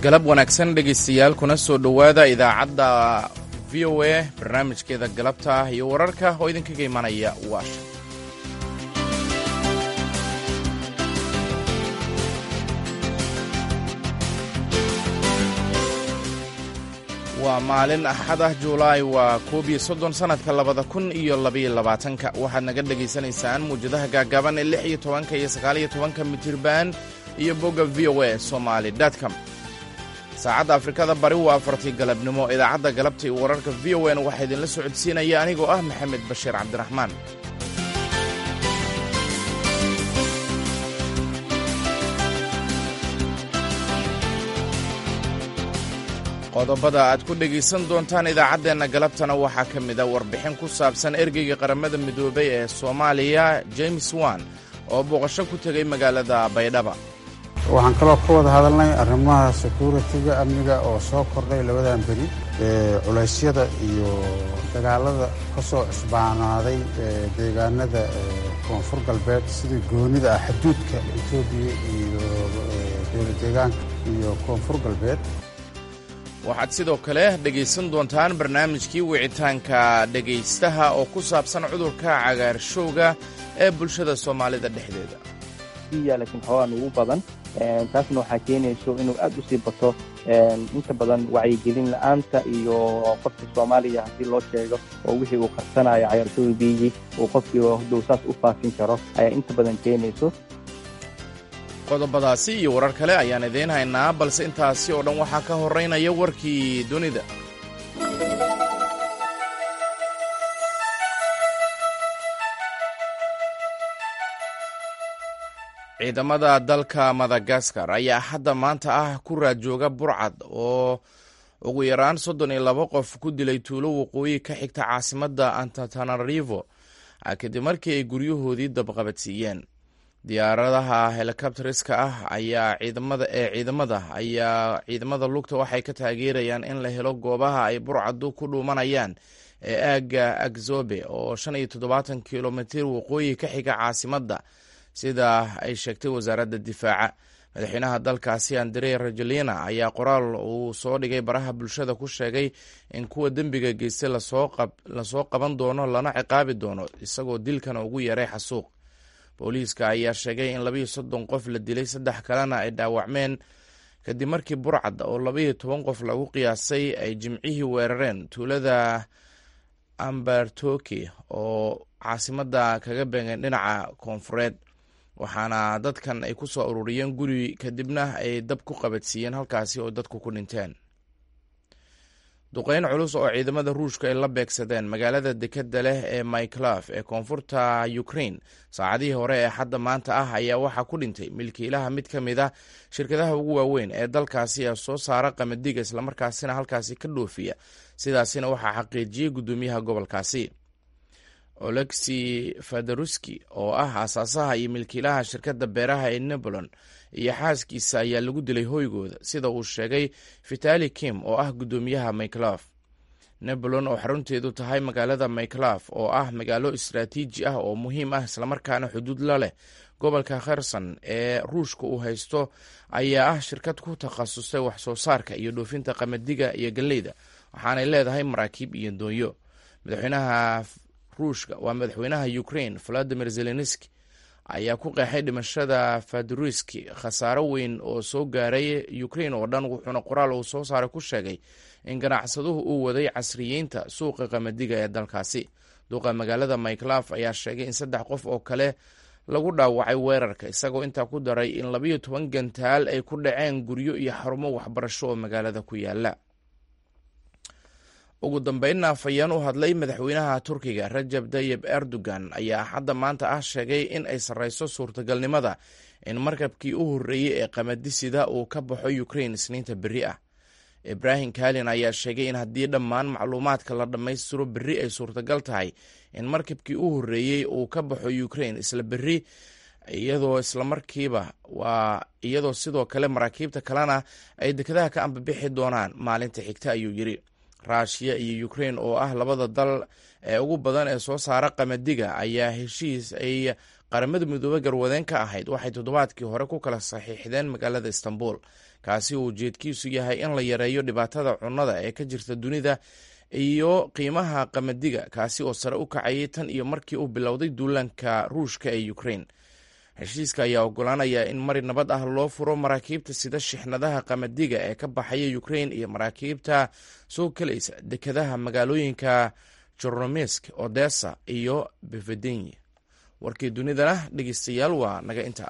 galab wanaagsan dhegaystayaal kuna soo dhowaada idaacadda v o a barnaamijkeeda galabta ah iyo wararka oo idinkaga imanaya washington waa maalin axad ah juulaay waa koob iyo soddon sannadka labada kun iyo labaiyo labaatanka waxaad naga dhegaysanaysaan muwjadaha gaagaaban ee lix iyo tobanka iyo sagaaliyo tobanka mitirban iyo bogga v o a somaali com saacadda afrikada bari waa afartii galabnimo idaacadda galabta iyo wararka v o n waxaa idinla socodsiinaya anigoo ah maxamed bashiir cabdiraxmaan qodobada aad ku dhegaysan doontaan idaacaddeenna galabtana waxaa ka mid a warbixin ku saabsan ergeyga qaramada midoobay ee soomaaliya james wan oo booqasho ku tegay magaalada baydhaba waxaan kaloo ka wada hadalnay arrimaha securitiga amniga oo soo kordhay labadan beri culaysyada iyo dagaalada ka soo cusbaanaaday deegaanada koonfur galbeed sidii goonida ah xuduudka etoobiya iyo dowla deegaanka iyo koonfur galbeed waxaad sidoo kale dhegaysan doontaan barnaamijkii wicitaanka dhegaystaha oo ku saabsan cudurka cagaarshowga ee bulshada soomaalida dhexdeeda laakiin xoogaan ugu badan taasna waxaa keenayso inuu aad u sii bato inta badan wacyigelin la-aanta iyo qofka soomaaliya haddii loo sheego oo wixii uu qarsanayo cagaarshowga biyigii uu qofkii hadduu saas u faafin karo ayaa inta badan keenayso qodobadaasi iyo warar kale ayaan idiin haynaa balse intaasi oo dhan waxaa ka horeynaya warkii dunida ciidamada dalka madagaskar ayaa hadda maanta ah ku raadjooga burcad oo ugu yaraan soddon iyo laba qof ku dilay tuulo waqooyi ka xigta caasimadda antatanarivo kadib markii ay guryahoodii dabqabadsiiyeen diyaaradaha helikobteriska ah ayaa ciidamada ee ciidamada ayaa ciidamada lugta waxay ka taageerayaan in la helo goobaha ay burcadu ku dhuumanayaan ee aagga agzobe oo shan iyo toddobaatan kilomitir waqooyi ka xiga caasimadda sida ay sheegtay wasaaradda difaaca madaxweynaha dalkaasi andre rajolina ayaa qoraal uu soo dhigay baraha bulshada ku sheegay in kuwa dembiga geystay lasoo qaban doono lana ciqaabi doono isagoo dilkana ugu yaray xasuuq booliiska ayaa sheegay in labayo soddon qof la dilay saddex kalena ay dhaawacmeen kadib markii burcad oo labaiyo toban qof lagu qiyaasay ay jimcihii weerareen tuulada ambertoki oo caasimadda kaga beegeen dhinaca koonfureed waxaana dadkan ay ku soo ururiyeen guri kadibna ay dab ku qabadsiiyeen halkaasi oo dadku ku dhinteen duqeyn culus oo ciidamada ruushka ay la beegsadeen magaalada dekeda leh ee myclaf ee koonfurta ukraine saacadihii hore ee hadda maanta ah ayaa waxaa ku dhintay milkiilaha mid ka mid ah shirkadaha ugu waaweyn ee dalkaasi ee soo saara qamadiga islamarkaasina halkaasi ka dhoofiya sidaasina waxaa xaqiijiyey guddoomiyaha gobolkaasi olexi federuski oo ah aasaasaha iyo milkiilaha shirkadda beeraha ee nebolon iyo xaaskiisa ayaa lagu dilay hoygooda sida uu sheegay vitali kim oo ah guddoomiyaha myclaf nebolon oo xarunteedu tahay magaalada myclaf oo ah magaalo istraatiiji ah oo muhiim ah islamarkaana xuduud la leh gobolka kherson ee ruushka uu haysto ayaa ah shirkad ku takhasusay wax soo saarka iyo dhoofinta qamadiga iyo galleyda waxaanay leedahay maraakiib iyo doonyo madaxweynaha ruushka waa madaxweynaha ukraine valadimir zelenski ayaa ku qeexay dhimashada faduriski khasaaro weyn oo soo gaaray ukraine oo dhan wuxuuna qoraal uu soo saaray ku sheegay in ganacsaduhu uu waday casriyeynta suuqa qamadiga ee dalkaasi duqa magaalada myclaf ayaa sheegay in saddex qof oo kale lagu dhaawacay weerarka isagoo intaa ku daray in labayo toban gantaal ay ku dhaceen guryo iyo xarumo waxbarasho oo magaalada ku yaala ugu dambeynna afhayeen u hadlay madaxweynaha turkiga rajab tayib erdogan ayaa hadda maanta ah sheegay in ay sarreyso suurtagalnimada in markabkii u horreeyey ee qamadisida uu ka baxo ukraine isniinta berri ah ibrahim kalin ayaa sheegay in haddii dhammaan macluumaadka la dhammaystiro berri ay suurtagal tahay in markabkii u horreeyey uu ka baxo ukraine isla berri iyadoo islamarkiiba waa iyadoo sidoo kale maraakiibta kalena ay dekedaha ka ambabixi doonaan maalinta xigta ayuu yidhi ruushiya iyo ukraine oo ah labada dal ee ugu badan ee soo saara qamadiga ayaa heshiis ay qaramada midoobe garwadeen ka ahayd waxay toddobaadkii hore ku kala saxiixdeen magaalada istanbul kaasi uu ujeedkiisu yahay in la yareeyo dhibaatada cunnada ee ka jirta dunida iyo qiimaha qamadiga kaasi oo sare u kacayay tan iyo markii uu bilowday duulaanka ruushka ee ukrain heshiiska ayaa ogolaanaya in mari nabad ah loo furo maraakiibta sida shixnadaha qamadiga ee ka baxaya ukrain iyo maraakiibta soo gelaysa dekadaha magaalooyinka jornomisk odessa iyo bevedeny warkii dunidana dhegeystayaal waa naga inta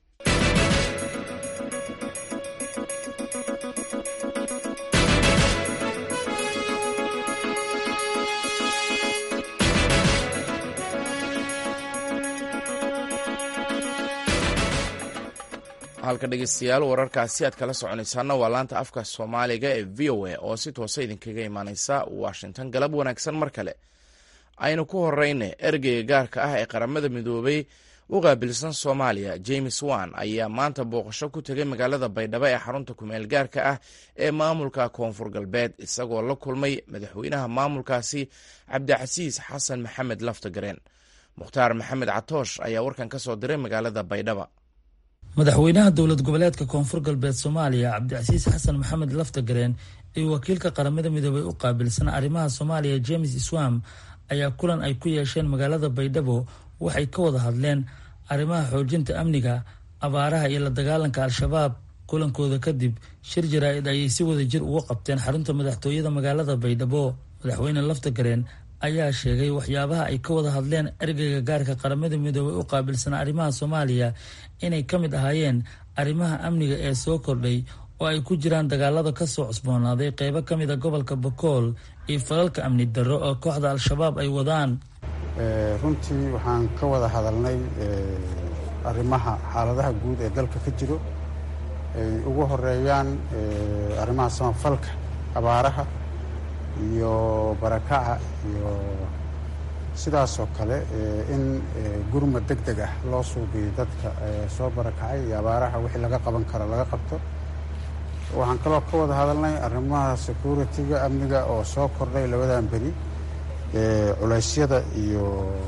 halka dhegeystayaal wararkaasi aad kala soconaysaana waa laanta afka soomaaliga ee v o a oo si toosa idinkaga imaaneysa washington galab wanaagsan mar kale aynu ku horeyna ergeyga gaarka ah ee qaramada midoobay u qaabilsan soomaaliya james wan ayaa maanta booqasho ku tegay magaalada baydhabo ee xarunta kumeel gaarka ah ee maamulka koonfur galbeed isagoo la kulmay madaxweynaha maamulkaasi cabdicasiis xasan maxamed laftagareen mukhtaar maxamed catoosh ayaa warkan ka soo diray magaalada baydhaba madaxweynaha dowlad goboleedka koonfur galbeed soomaaliya cabdicasiis xasan maxamed laftagareen iyo wakiilka qaramada midoobay u qaabilsan arrimaha soomaaliya james swam ayaa kulan ay ku yeesheen magaalada baydhabo waxay ka wada hadleen arrimaha xoojinta amniga abaaraha iyo la dagaalanka al-shabaab kulankooda kadib shir jaraa-id ayay si wada jir uga qabteen xarunta madaxtooyada magaalada baydhabo madaxweyne laftagareen ayaa sheegay waxyaabaha ay ka wada hadleen ergeyga gaarka qaramada midoobay u qaabilsan arrimaha soomaaliya inay ka mid ahaayeen arrimaha amniga ee soo kordhay oo ay ku jiraan dagaalada kasoo cusboonaaday qeybo ka mid a gobolka bakool iyo falalka amni darro oo kooxda al-shabaab ay wadaan runtii waxaan ka wada hadalnay arrimaha xaaladaha guud ee dalka ka jiro ay ugu horeeyaan arrimaha samafalka abaaraha iyo barakaca iyo sidaasoo kale in gurmad deg deg ah loo suubiyo dadka soo barakacay iyo abaaraha wixii laga qaban karo laga qabto waxaan kaloo ka wada hadalnay arrimaha security-ga amniga oo soo kordhay labadan beri culeysyada iyo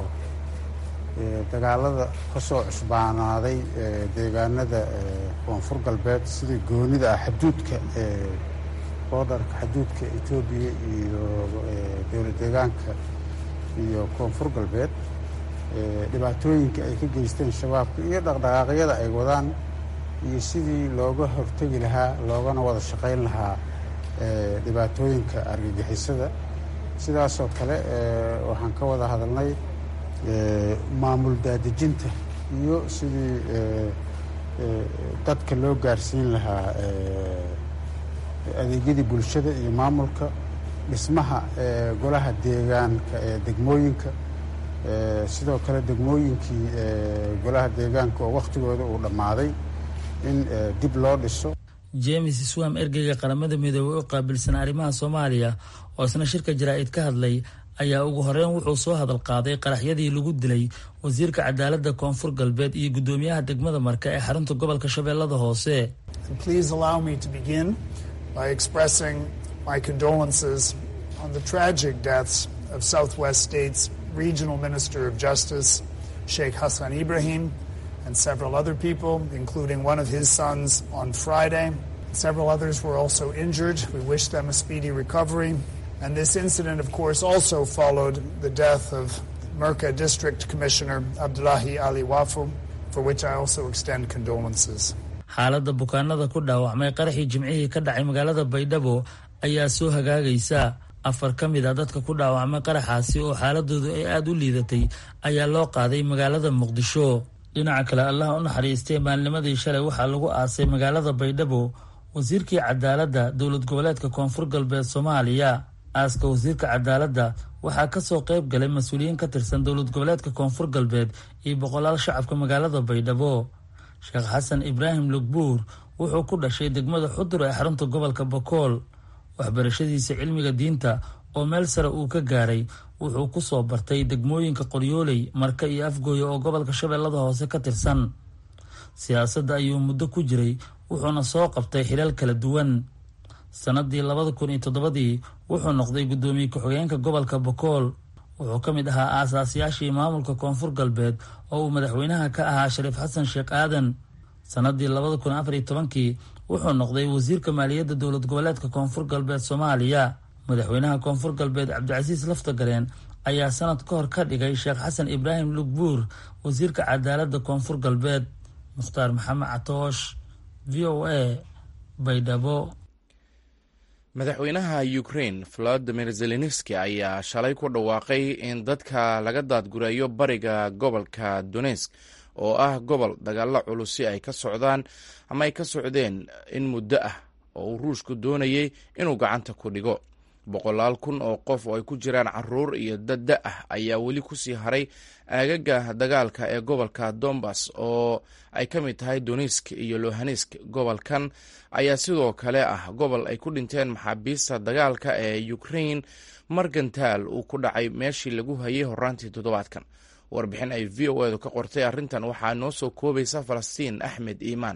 dagaalada ka soo cusbaanaaday deegaanada koonfur galbeed sidii goonida ah xaduudka boodarka xaduudka etoobiya iyo dowlad deegaanka iyo koonfur galbeed dhibaatooyinka ay ka geysteen shabaabka iyo dhaqdhaqaaqyada ay wadaan iyo sidii looga hortegi lahaa loogana wada shaqayn lahaa dhibaatooyinka argagixisada sidaasoo kale waxaan ka wada hadalnay maamul daadejinta iyo sidii dadka loo gaarsiin lahaa adeegyadii bulshada iyo maamulka dhismaha golaha deegaanka ee degmooyinka sidoo kale degmooyinkii golaha deegaanka oo wakhtigooda uu dhammaaday in dib loo dhiso james swam ergeyga qaramada midoobey u qaabilsan arrimaha soomaaliya oo isna shirka jaraa-id ka hadlay ayaa ugu horeyn wuxuu soo hadal qaaday qaraxyadii lagu dilay wasiirka cadaaladda koonfur galbeed iyo guddoomiyaha degmada marka ee xarunta gobolka shabeellada hoose by expressing my condolences on the tragic deaths of Southwest State's Regional Minister of Justice, Sheikh Hassan Ibrahim, and several other people, including one of his sons on Friday. Several others were also injured. We wish them a speedy recovery. And this incident, of course, also followed the death of Merca District Commissioner Abdullahi Ali Wafu, for which I also extend condolences. xaaladda bukaanada ku dhaawacmay qaraxii jimcihii ka dhacay magaalada baydhabo ayaa soo hagaagaysa afar ka mid a dadka ku dhaawacmay qaraxaasi oo xaaladoodu ay aada u liidatay ayaa loo qaaday magaalada muqdisho dhinaca kale allaha u naxariistay maalnimadii shalay waxaa lagu aasay magaalada baydhabo wasiirkii cadaaladda dowlad goboleedka koonfur galbeed soomaaliya aaska wasiirka cadaaladda waxaa kasoo qayb galay mas-uuliyiin ka tirsan dowlad goboleedka koonfur galbeed iyo boqolaal shacabka magaalada baydhabo sheekh xasan ibraahim lugbuur wuxuu ku dhashay degmada xudur ee xarunta gobolka bakool waxbarashadiisa cilmiga diinta oo meel sare uu ka gaaray wuxuu ku soo bartay degmooyinka qoryooley marka iyo afgooya oo gobolka shabeellada hoose ka tirsan siyaasadda ayuu muddo ku jiray wuxuuna soo qabtay xilal kala duwan sannadii labada kun iyo toddobadii wuxuu noqday guddoomiye ku-xigeenka gobolka bakool wuxuu ka mid ahaa aasaasyaashii maamulka koonfur galbeed oo uu madaxweynaha ka ahaa shariif xasan sheekh aadan sannadii labada kun afar iyo tobankii wuxuu noqday wasiirka maaliyadda dowlad goboleedka koonfur galbeed soomaaliya madaxweynaha koonfur galbeed cabdicasiis laftagareen ayaa sanad ka hor ka dhigay sheekh xasan ibraahim lugbuur wasiirka cadaaladda koonfur galbeed mukhtaar maxamed catoosh v o a baydhabo madaxweynaha ukraine volodimir zelenski ayaa shalay ku dhawaaqay in dadka laga daadgurayo bariga gobolka donetsk oo ah gobol dagaalo culusi ay ka socdaan ama ay ka socdeen in muddo ah oo uu ruushku doonayay inuu gacanta ku dhigo boqolaal kun oo qof oo ay ku jiraan caruur iyo dadda ah ayaa weli kusii haray aagaga dagaalka ee gobolka dombas oo ay ka mid tahay donetsk iyo lohanesk gobolkan ayaa sidoo kale ah gobol ay ku dhinteen maxaabiista dagaalka ee ukraine margantaal uu ku dhacay meeshii lagu hayay horaantii toddobaadkan warbixin ay v o edu ka qortay arrintan waxaa noo soo koobaysa falastiin axmed iimaan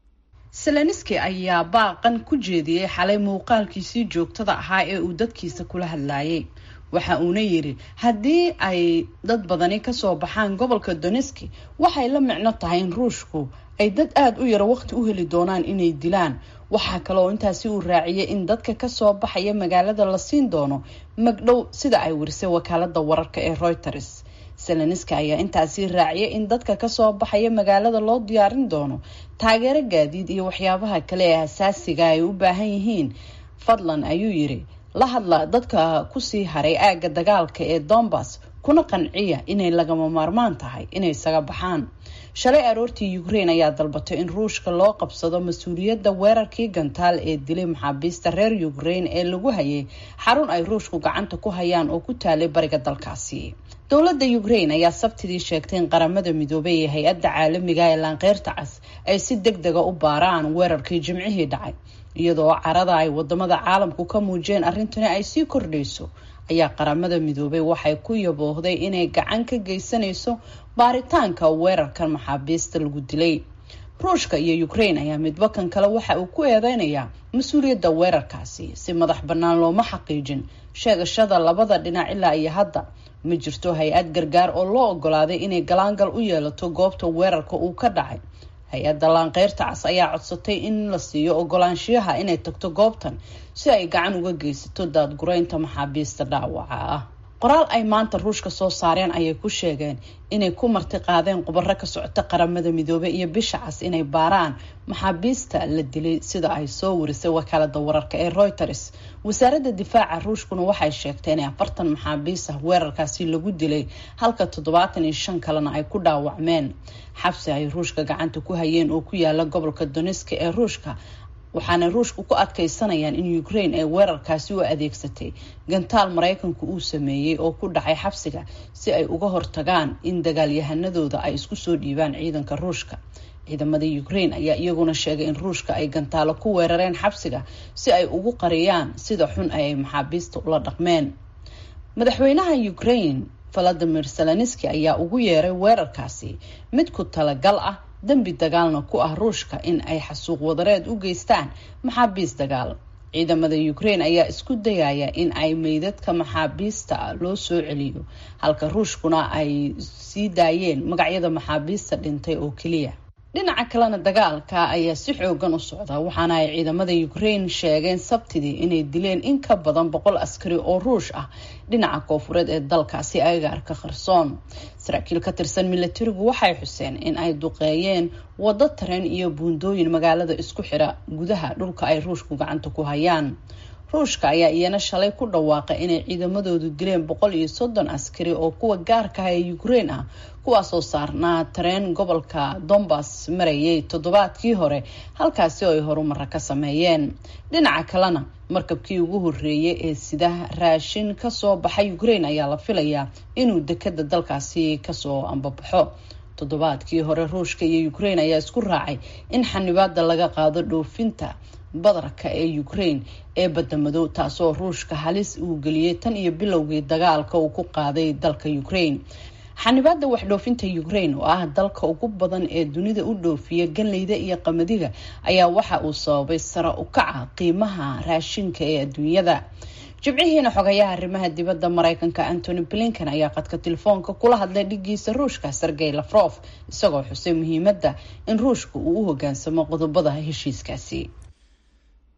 seleniski ayaa baaqan ku jeediyey xalay muuqaalkiisii joogtada ahaa ee uu dadkiisa kula hadlaayay waxa uuna yidhi haddii ay dad badani kasoo baxaan gobolka doneski waxay la micno tahay in ruushku ay dad aada u yaro waqti u heli doonaan inay dilaan waxaa kaleoo intaasi uu raaciyay in dadka kasoo baxaya magaalada la siin doono magdhow sida ay warisay wakaalada wararka ee reuters seleniska ayaa intaasi raaciyay in dadka kasoo baxaya magaalada loo diyaarin doono taageero gaadiid iyo waxyaabaha kale ee asaasiga ay u baahan yihiin fadlan ayuu yiri la hadla dadka kusii haray aagga dagaalka ee dombas kuna qanciya inay lagama maarmaan tahay inay isaga baxaan shalay aroortii ukraine ayaa dalbatay in ruushka loo qabsado mas-uuliyadda weerarkii gantaal ee dilay maxaabiista reer ukraine ee lagu hayay xarun ay ruushku gacanta ku hayaan oo ku taalay bariga dalkaasi dowladda ukraine ayaa sabtidii sheegtay in qaramada midoobay ee hay-adda caalamiga ee laanqeyrta cas ay si deg dega u baaraan weerarkii jimcihii dhacay iyadoo carada ay wadamada caalamku ka muujiyeen arrintani ay sii kordhayso ayaa qaramada midoobay waxay ku yaboohday inay gacan ka geysanayso baaritaanka weerarkan maxaabiista lagu dilay ruushka iyo ukraine ayaa midba kan kale waxa uu ku eedeynayaa mas-uuliyadda weerarkaasi si madax bannaan looma xaqiijin sheegashada labada dhinac ilaa iyo hadda ma jirto hay-ad gargaar oo loo ogolaaday inay galaangal u yeelato goobta weerarka uu ka dhacay hay-adda laanqeyrta cas ayaa codsatay in la siiyo ogolaanshiyaha inay tagto goobtan si ay gacan uga geysato daadgureynta maxaabiista dhaawaca ah qoraal ay maanta ruushka soo saareen ayay ku sheegeen inay ku marti qaadeen khubaro ka socota qaramada midoobey iyo bisha cas inay baaraan maxaabiista la dilay sida ay soo warisay wakaalada wararka ee reuters wasaaradda difaaca ruushkuna waxay sheegtay inay afartan maxaabiis ah weerarkaasi lagu dilay halka toddobaatan iyo shan kalena ay ku dhaawacmeen xabsi ay ruushka gacanta ku hayeen oo ku yaala gobolka doneska ee ruushka waxaana ruushku ku adkeysanayaan in ukraine ay weerarkaasi u adeegsatay gantaal maraykanku uu sameeyey oo ku dhacay xabsiga si ay uga hortagaan in dagaalyahanadooda ay isku soo dhiibaan ciidanka ruushka ciidamada ukraine ayaa iyaguna sheegay in ruushka ay gantaalo ku weerareen xabsiga si ay ugu qariyaan sida xun ay maxaabiista ula dhaqmeen madaxweynaha ukraine valadimir zelenski ayaa ugu yeeray weerarkaasi mid ku talagal ah dembi dagaalna ku ah ruushka in ay xasuuq wadareed u geystaan maxaabiis dagaal ciidamada ukraine ayaa isku dayaya in ay meydadka maxaabiista loo soo celiyo halka ruushkuna ay sii daayeen magacyada maxaabiista dhintay oo keliya dhinaca kalena dagaalka ayaa si xoogan u socda waxaana ay ciidamada ukraine sheegeen sabtidii inay dileen in ka badan boqol askari oo ruush ah dhinaca koofureed ee dalkaasi agaarka kharsoon saraakiil ka tirsan milatarigu waxay xuseen in ay duqeeyeen waddo tareen iyo buundooyin magaalada isku xira gudaha dhulka ay ruushku gacanta ku hayaan ruushka ayaa iyana shalay ku dhawaaqay inay ciidamadoodu dileen boqol iyo soddon askari oo kuwa gaarka ah ee ukraine ah kuwaasoo saarnaa tareen gobolka dombas marayay toddobaadkii hore halkaasi oo ay horumara ka sameeyeen dhinaca kalena markabkii ugu horeeyay ee sida raashin kasoo baxay ukraine ayaa la filayaa inuu dekada dalkaasi kasoo ambabaxo toddobaadkii hore ruushka iyo ukraine ayaa isku raacay in xanibaada laga qaado dhoofinta badarka ee ukraine ee badamadow taasoo ruushka halis uu geliyey tan iyo bilowgii dagaalka uu ku qaaday dalka ukraine xanibaada waxdhoofinta ukraine oo ah dalka ugu badan ee dunida u dhoofiya ganleyda iyo qamadiga ayaa waxa uu sababay sare u kaca qiimaha raashinka ee adduunyada jibcihiina xogayaha arrimaha dibadda mareykanka antony blinken ayaa qadka telefoonka kula hadlay dhigiisa ruushka sergey lafrof isagoo xusay muhiimadda in ruushka uu u hogaansamo qodobada heshiiskaasi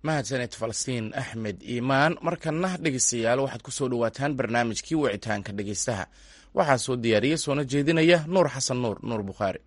mahadsaned falastiin axmed iimaan markana dhegeystayaal waxaad ku soo dhowaataan barnaamijkii wicitaanka dhegeystaha waxaa soo diyaariyey soona jeedinaya nuur xasan nuur nuur bukhaari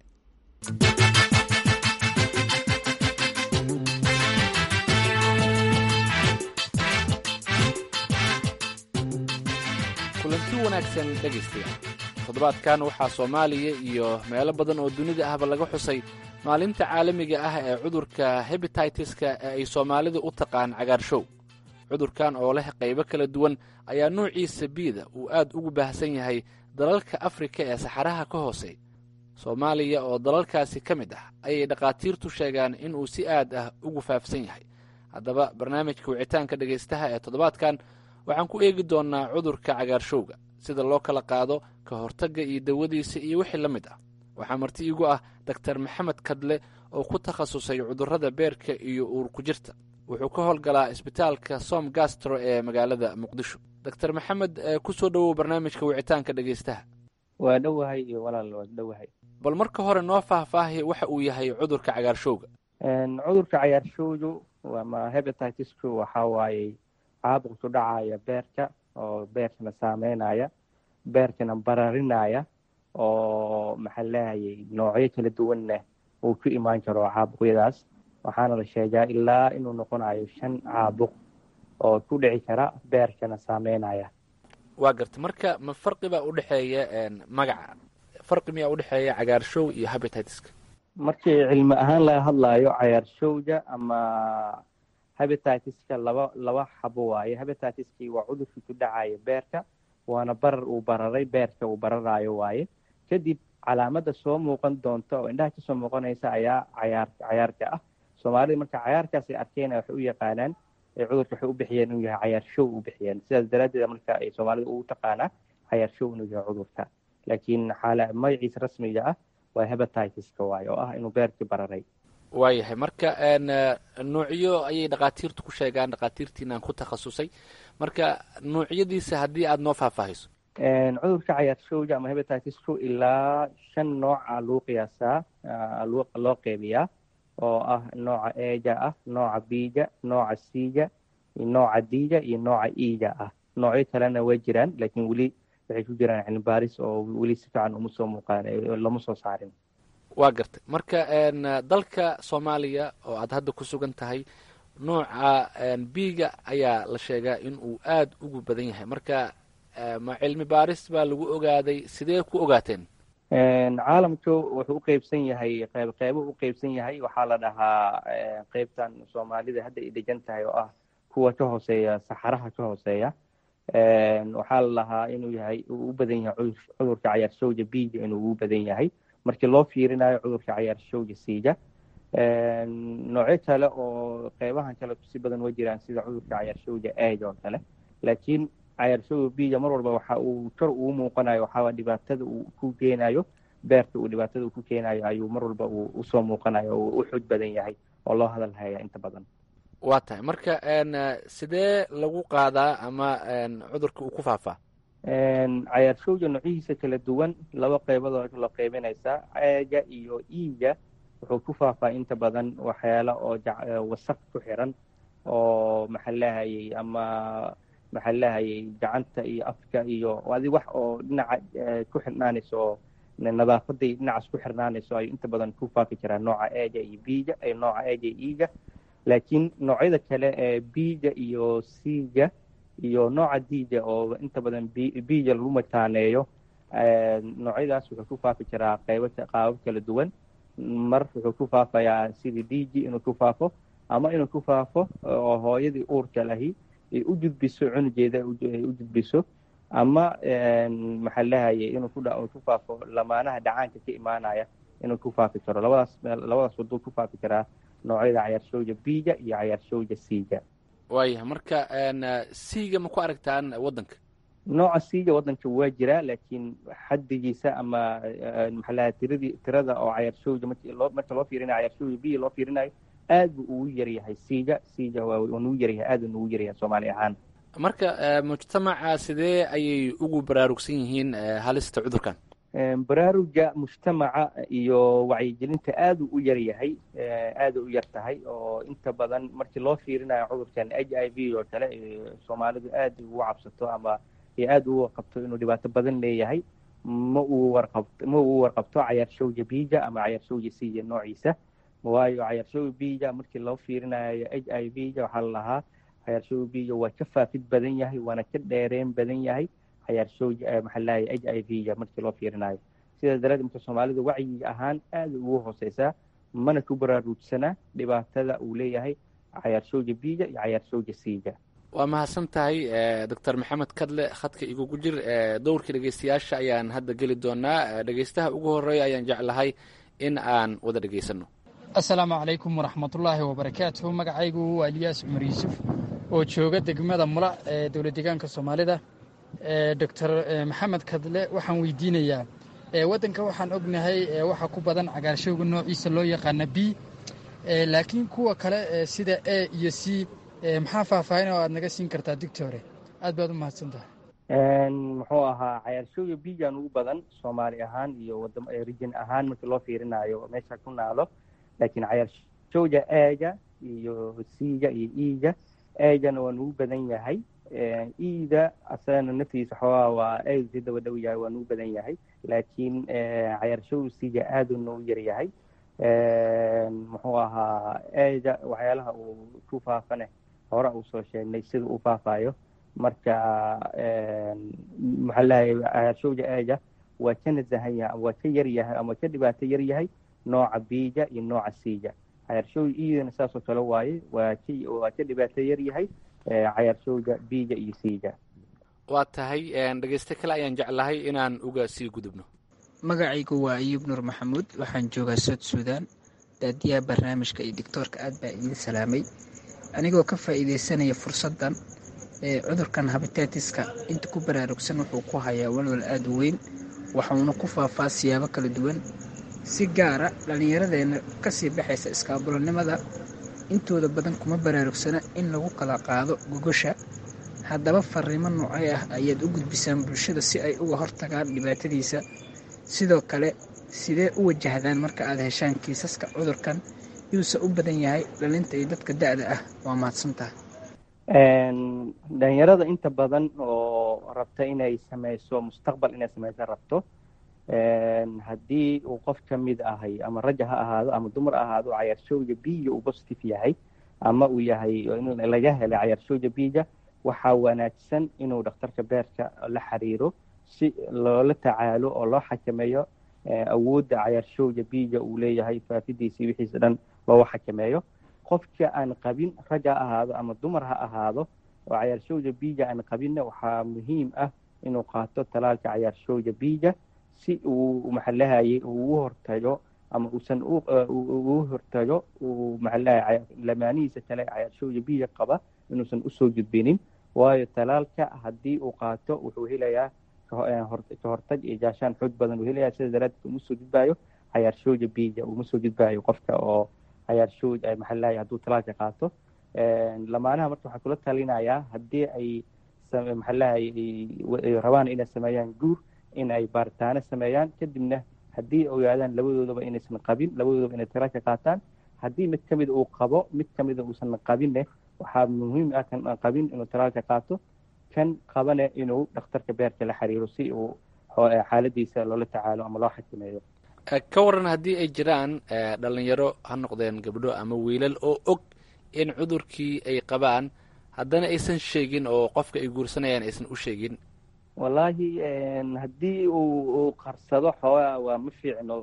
kulanti wanaagsan dhegaystayaal toddobaadkan waxaa soomaaliya iyo meelo badan oo dunida ahba laga xusay maalinta caalamiga ah ee cudurka hebititiska ee ay soomaalidu u taqaan cagaarshow cudurkan oo leh qaybo kala duwan ayaa nuuciisa biida uu aad ugu baahsan yahay dalalka afrika ee saxaraha ka hoosey soomaaliya oo dalalkaasi ka mid ah ayay dhakhaatiirtu sheegaan inuu si aad ah ugu faafsan yahay haddaba barnaamijka wicitaanka dhegaystaha ee toddobaadkan waxaan ku eegi doonnaa cudurka cagaarshowga sida loo kala qaado ka hortagga iyo dawadiisa iyo wixii la mid ah waxaa marti iigu ah doktar maxamed kadle oo ku takhasusay cudurrada beerka iyo uurku jirta wuxuu ka howlgalaa isbitaalka som gastro ee magaalada muqdisho doktar maxamed ku soo dhowow barnaamijka wicitaanka dhegaystaha waa dhowahay iyo walaal waa dhowahay bal marka hore noo faahfaahi waxa uu yahay cudurka cagaarshowga cudurka cagaarshowgu ama hebatitisku waxaa waaye caabuq ku dhacaya beerka oo beerkana saameynaya beerkana bararinaya oo maxaa leehayay noocyo kala duwanna uu ku imaan karo caabuqyadaas waxaana la sheegaa ilaa inuu noqonayo shan caabuq oo ku dhici kara beerkana saameynaya waa garta marka ma farqi baa udhexeeya magaca farqi miyaa udhexeeya cagaarshow iyo habititiska markii cilmi ahaan laga hadlayo cagaarshowga ama habititiska laba laba xabo waaye habititiskii waa cudurkii ku dhacaya beerka waana barar uu bararay beerka uu bararayo waaye kadib calaamada soo muuqan doonta oo indhaha kasoo muuqanaysa ayaa cayaar cayaarka ah soomaalida marka cayaarkaasay arkeen waxay u yaqaanaan cudurka waxay u bixiyeen inuu yahay cayaar show u bixiyeen sidaas daraaddeed marka ay soomaalida ugu taqaanaa cayaar show inuu yahay cudurka laakiin xaala magaciisa rasmiga ah waa hebatitiska waaye oo ah inuu beerkii bararay waayahay marka nuucyo ayay dhakhaatiirtu ku sheegaan dhakhaatiirtiinaan ku takhasusay marka nuucyadiisa haddii aada noo faahfaahiso cudurka cayaarshowga ama hebatitisku ilaa shan nooca lagu qiyaasaa loo qeybiyaa oo ah nooca eega ah nooca biiga nooca siiga nooca diiga iyo nooca iiga ah noocyo kalena way jiraan laakiin weli waxay ku jiraan cilmibaaris oo weli si fiican uma soo muuqaan lama soo saarin waa gartay marka dalka soomaaliya oo aad hadda ku sugan tahay nooca biiga ayaa la sheegaa in uu aada ugu badan yahay marka ma cilmi baaris baa lagu ogaaday sidee ku ogaateen caalamku wuxuu u qeybsan yahay qeyb qeybo u qeybsan yahay waxaa la dhahaa qeybtan soomaalida hadda ay degan tahay oo ah kuwa ka hooseeya saxaraha ka hooseeya waxaa la dhahaa inuu yahay uu u badan yahay cudurka cayaarshowga biiga inuu ugu badan yahay markii loo fiirinayo cudurka cayaarshowga siiga noocyo kale oo qeybahan kale si badan way jiraan sida cudurka cayaarshowga eeg oo kale laakiin cayaarshowga biiga mar walba waxa uu kor ugu muuqanayo waxaaba dhibaatada uu ku keenayo beerta uu dhibaatada uu ku keenayo ayuu mar walba uu usoo muuqanayo oo u xoog badan yahay oo loo hadal haya inta badan waa tahay marka sidee lagu qaadaa ama cudurka uu ku faafaa cayaarshowga noocyihiisa kala duwan laba qeybadood loo qeybinaysaa ceega iyo iiga wuxuu ku faafaa inta badan waxyaala oo wasaq ku xiran oo maxaa lahayay ama maxaa lahayay gacanta iyo afka iyo adi wax oo dhinaca ku xirnaanayso oo nadaafaday dhinacaas ku xirnaanayso ay inta badan ku faafi jiraan nooca eega iyo biiga nooca eega iyo iiga laakiin noocyada kale ee biiga iyo siiga iyo nooca diiga oo inta badan biiga lagu mataaneeyo noocyadaas wuxuu ku faafi jiraa qaybo qaabab kala duwan mar wuxuu ku faafayaa sidii diigi inuu ku faafo ama inuu ku faafo oo hooyadii uurka lahi ay u gudbiso cunugeeda ay u gudbiso ama maxaa lahayay inuu ku faafo lamaanaha dhacaanka ka imaanaya inuu ku faafi karo labadaas labadaas waduu ku faafi karaa noocyada cayaarshowga biiga iyo cayaarshowga siiga waayahay marka siiga ma ku aragtaan waddanka nooca siiga waddanka waa jiraa laakiin xaddigiisa ama maxaa lahay tiradii tirada oo cayaarshowga markii loo marka loo fiirinayo cayaarshowga biiga loo fiirinayo aad buu ugu yaryahay siiga siiga waa nugu yaryahay aad nugu yaryahay soomaali ahaan marka mujtamaca sidee ayay ugu baraarugsan yihiin halista cudurkan baraaruga mujtamaca iyo wacyigelinta aad u yar yahay aada u yar tahay oo inta badan markii loo fiirinayo cudurkan h i v oo kale soomaalidu aad ugu cabsato ama aad u warqabto inuu dhibaato badan leeyahay ma uu warqabto ma uu warqabto cayaarshowga biija ama cayaarshowga siya noociisa waayo cayaarshowga biija markii loo fiirinayo h i v ja waxaa la lahaa cayaarshowga biija waa ka faafid badan yahay waana ka dheereen badan yahay cayaarshowga maxaa lahay h i v ja markii loo fiirinayo sidaas daraaddeed marka soomaalidu wacyiga ahaan aada ugu hooseysaa mana ku baraaruujsanaa dhibaatada uu leeyahay cayaarshowga biija iyo cayaarshowga siija waa mahadsan tahay doctor maxamed kadle khadka igugu jir dowrkii dhegeystayaasha ayaan hadda geli doonaa dhegeystaha ugu horeeya ayaan jeclahay in aan wada dhegeysano assalaamu calaykum waraxmatullaahi wabarakaatuhu magacaygu waa eliyaas cumar yuusuf oo jooga degmada mula ee dowlad deegaanka soomaalida doctor maxamed kadle waxaan weydiinayaa waddanka waxaan ognahay waxaa ku badan cagaarshowga noociisa loo yaqaana b laakiin kuwa kale sida a iyo c maxaa faahfaahin oo aad naga siin kartaa digtore aad baad u mahadsan tahay muxuu ahaa cayaarshowga bijan ugu badan soomaali ahaan iyo rijin ahaan markii loo fiirinayo meesha ku naalo laakiin cayaarshowga eega iyo siga iyo iiga eegana waa nugu badan yahay iida asagana naftiisa xoogaa waa eeg si daba dhow yahay waa nugu badan yahay laakiin cayaarshowga siga aadu noogu yar yahay muxuu ahaa eega waxyaalaha uu ku faafane hore uu soo sheegnay sida uu faafayo marka maxaa lahay cayaarshowga eega waa ka nasahan yahay waa ka yar yahay ama ka dhibaato yar yahay nooca biija iyo nooca siija cayaarshowga iidana saasoo kale waaye waa ka waa ka dhibaato yar yahay cayaarshowga biija iyo siija waa tahay dhegeyste kale ayaan jeclahay inaan uga sii gudubno magacaygu waa ayuub nuur maxamuud waxaan joogaa sood suudaan daadiyaha barnaamijka iyo doctoorka aad baa idiin salaamay anigoo ka faa'iidaysanaya fursaddan ee cudurkan habitatiska inta ku baraarugsan wuxuu ku hayaa walwal aad u weyn waxuuna ku faafaa siyaabo kala duwan si gaara dhallinyaradeenna kasii baxaysa iskaabulanimada intooda badan kuma baraarugsana in lagu kala qaado gogosha haddaba fariimo noocay ah ayaad u gudbisaan bulshada si ay uga hortagaan dhibaatadiisa sidoo kale sidee u wajahdaan marka aad heshaan kiisaska cudurkan yuuse u badan yahay dhalinta iyo dadka da-da ah waa mahadsantaha dhalinyarada inta badan oo rabta inay sameyso mustaqbal inay sameyso rabto haddii uu qof ka mid ahay ama raja ha ahaado ama dumar ha ahaado cayaarshowga biija uu positive yahay ama uu yahay laga helay cayaarshowga biija waxaa wanaagsan inuu dhakhtarka beerka la xiriiro si loola tacaalo oo loo xakameeyo awoodda cayaarshowga biija uu leeyahay faafidiisii wixiisa dhan looga xakameeyo qofka aan qabin rag ha ahaado ama dumar ha ahaado oo cayaarshowga biija aan qabinna waxaa muhiim ah inuu qaato talaalka cayaarshowga biija si uu maxalahayay uu u hortago ama uusan ugu hortago uu maxalahay lamaanihiisa kale cayaarshowga biija qaba inuusan usoo gudbinin waayo talaalka haddii uu qaato wuxuu helayaa ka hortag iyo gaashaan xoog badan uu helayaa sida daraaddeed uma soo gudbaayo cayaarshowga biija uma soo gudbaayo qofka oo cayaarshowg maxalahay hadduu talaalka qaato lamaanaha marka waxaa kula talinayaa haddii ay maxalahay rabaan inay sameeyaan guur in ay baaritaano sameeyaan kadibna haddii ogaadaan labadoodaba inaysan qabin labadoodaba inay talaalka qaataan haddii mid ka mid uu qabo mid ka mida uusan qabinne waxaa muhiim ah kan aan qabin inuu talaalka qaato kan qabane inuu dhakhtarka beerka la xiriiro si uu xaaladiisa loola tacaalo ama loo xakameeyo ka waran haddii ay jiraan dhalinyaro ha noqdeen gabdho ama wiilal oo og in cudurkii ay qabaan haddana aysan sheegin oo qofka ay guursanayaan aysan u sheegin wallaahi haddii uu qarsado xoogaa waa ma fiicno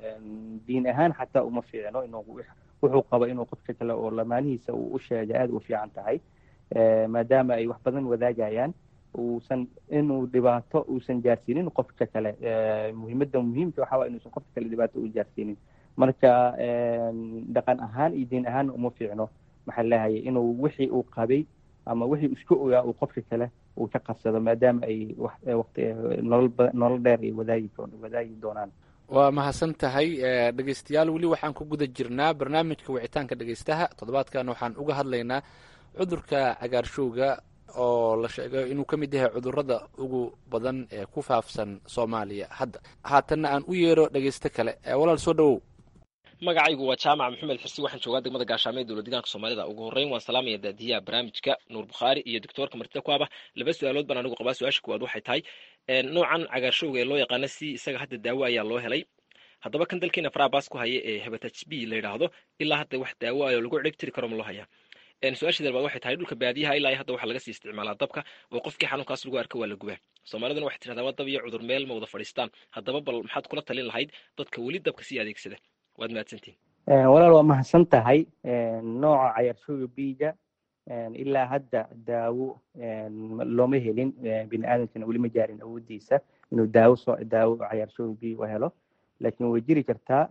diin ahaan xataa uma fiicno inuu wuxuu qabo inuu qofka kale oo lamaanihiisa uu u sheega aada u fiican tahay maadaama ay wax badan wadaagayaan uusan inuu dhibaato uusan gaarsiinin qofka kale muhiimadda muhiimka waxaa waa inuusan qofka kale dhibaato u gaarsiinin marka dhaqan ahaan iyo diin ahaanna uma fiicno maxaa leeyahay inuu wixii uu qabay ama wixii isku ogaa uu qofka kale uu ka qarsado maadaama ay waqti nolol dheer ay wadaagi wadaagi doonaan waa mahadsan tahay dhegeystayaal weli waxaan ku guda jirnaa barnaamijka wicitaanka dhegeystaha toddobaadkan waxaan uga hadlaynaa cudurka cagaarshowga oo la sheego inuu ka mid yahay cudurrada ugu badan ee ku faafsan soomaaliya hadda haatanna aan u yeero dhegeysto kale walaal soo dhowow magacaygu waa jaamac maxamed xirsi waxaan joogaa degmada gaashaamo ee dowlad deegaanka soomaalida ugu horreyn waan salaamaya daadiyaha barnaamijka nuur bukhaari iyo doctoorka martida ku aba laba su-aalood baan anigu qabaa su-aasha kuwaad waxay tahay noocan cagaarshowga ee loo yaqaana si isaga hadda daawo ayaa loo helay haddaba kan dalkeena farabas ku haya ee hebatac b la yidhaahdo ilaa hadda wax daawo ayo lagu ciribtiri karo ma loo hayaa su-aasha dalbaad waxay tahay dhulka baadiyaha ilaa hadda waxaa laga sii isticmaalaa dabka oo qofkii xanuunkaas lagu arka waa la gubaa soomaaliduna waxay tirahdaa waa dab iyo cudur meel ma wada fadhiistaan haddaba bal maxaad kula talin lahayd dadka weli dabka sii adeegsada waad mahadsantihin walaal waa mahadsan tahay nooca cayaarshowga biiga ilaa hadda daawo looma helin bini aadamkana weli ma jaarin awoodiisa inuu daawo soo daawo cayaarshowga biig u helo laakiin way jiri kartaa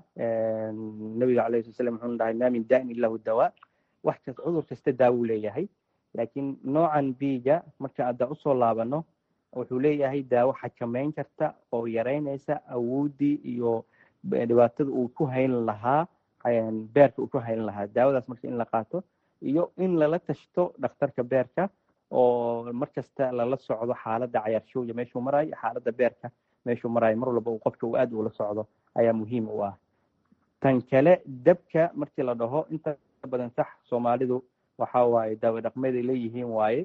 nabiga calayhi sala slam wuxuu dhahay maa min daa'in illa hu dawaa wax kasta cudur kasta daawo leeyahay laakiin noocan biiga marka hadda usoo laabano wuxuu leeyahay daawo xakameyn karta oo yaraynaysa awooddii iyo dhibaatada uu ku hayn lahaa beerka uu ku hayn lahaa daawadaas marka in la qaato iyo in lala tashto dhakhtarka beerka oo markasta lala socdo xaaladda cayaarshowga meeshuu marayo xaaladda beerka meeshuu marayo mar walba uu qofka uu aad ula socdo ayaa muhiim u ah tan kale dabka markii la dhaho inta badan sax soomaalidu waxa waaye daawo dhaqmeeday leeyihiin waaye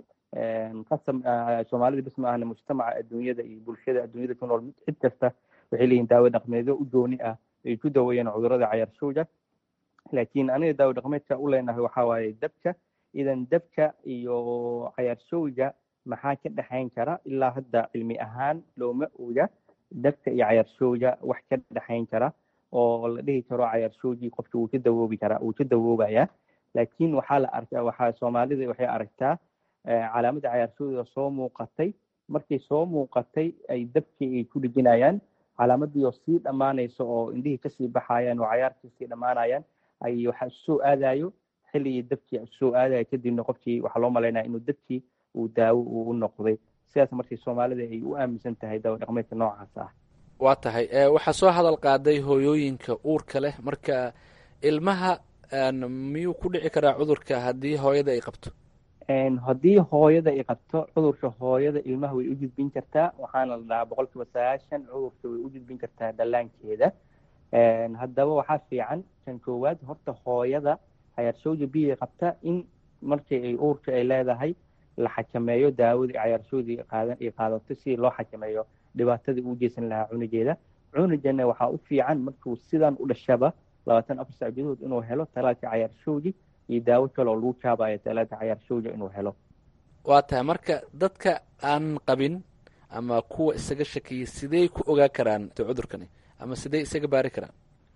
qasam soomaalida bis ma ahna mujtamaca adduunyada iyo bulshada adduunyada ku nool cid kasta waxay leeyihin daawo dhaqmeedyo u gooni ah ay ku daweeyeen cudurrada cayaarshowga laakiin aniga daawo dhaqmeedka u leenahay waxa waaye dabka idan dabka iyo cayaarshowga maxaa ka dhexayn kara ilaa hadda cilmi ahaan looma oga dabka iyo cayaarshowga wax ka dhexayn kara oo la dhihi karo cayaarshowgii qofka wuu ka dawoobi karaa wuu ka dawoobaya laakiin waxaa la arkaa waxaa soomaalida waxay aragtaa calaamadda cayaarshowga soo muuqatay markay soo muuqatay ay dabkii ay ku dhejinayaan calaamadii oo sii dhammaanaysa oo indhihii kasii baxayaan oo cayaarkii sii dhammaanayaan ay waxa soo aadayo xilligii dabkii soo aadaya kadibna qofkii waxaa loo malaynaya inuu dabkii uu daawo uu u noqday sidaas markii soomaalida ay u aaminsan tahay daawo dhaqmeedka noocaas ah waa tahay waxaa soo hadal qaaday hooyooyinka uurka leh marka ilmaha miyuu ku dhici karaa cudurka haddii hooyada ay qabto haddii hooyada ay qabto cudurka hooyada ilmaha way u gudbin kartaa waxaana la dhahaa boqol kiiba sagaashan cudurka way u gudbin kartaa dhallaankeeda haddaba waxaa fiican kan koowaad horta hooyada cayaarshowda biya qabta in markii ay uurka ay leedahay la xakameeyo daawadii cayaarshowdii ay qaadato si loo xakameeyo dhibaatadii uu geysan lahaa cunugeeda cunugana waxaa u fiican markuu sidan u dhashaba labaatan afar sac gudahood inuu helo talaalka cayaarshowgi iyo daawo kale oo lagu jaabayo talaalka cayaarshowga inuu helo waa tahay marka dadka aan qabin ama kuwa isaga shakiyay sidey ku ogaa karaan cudurkani ama sidey isaga baari karaan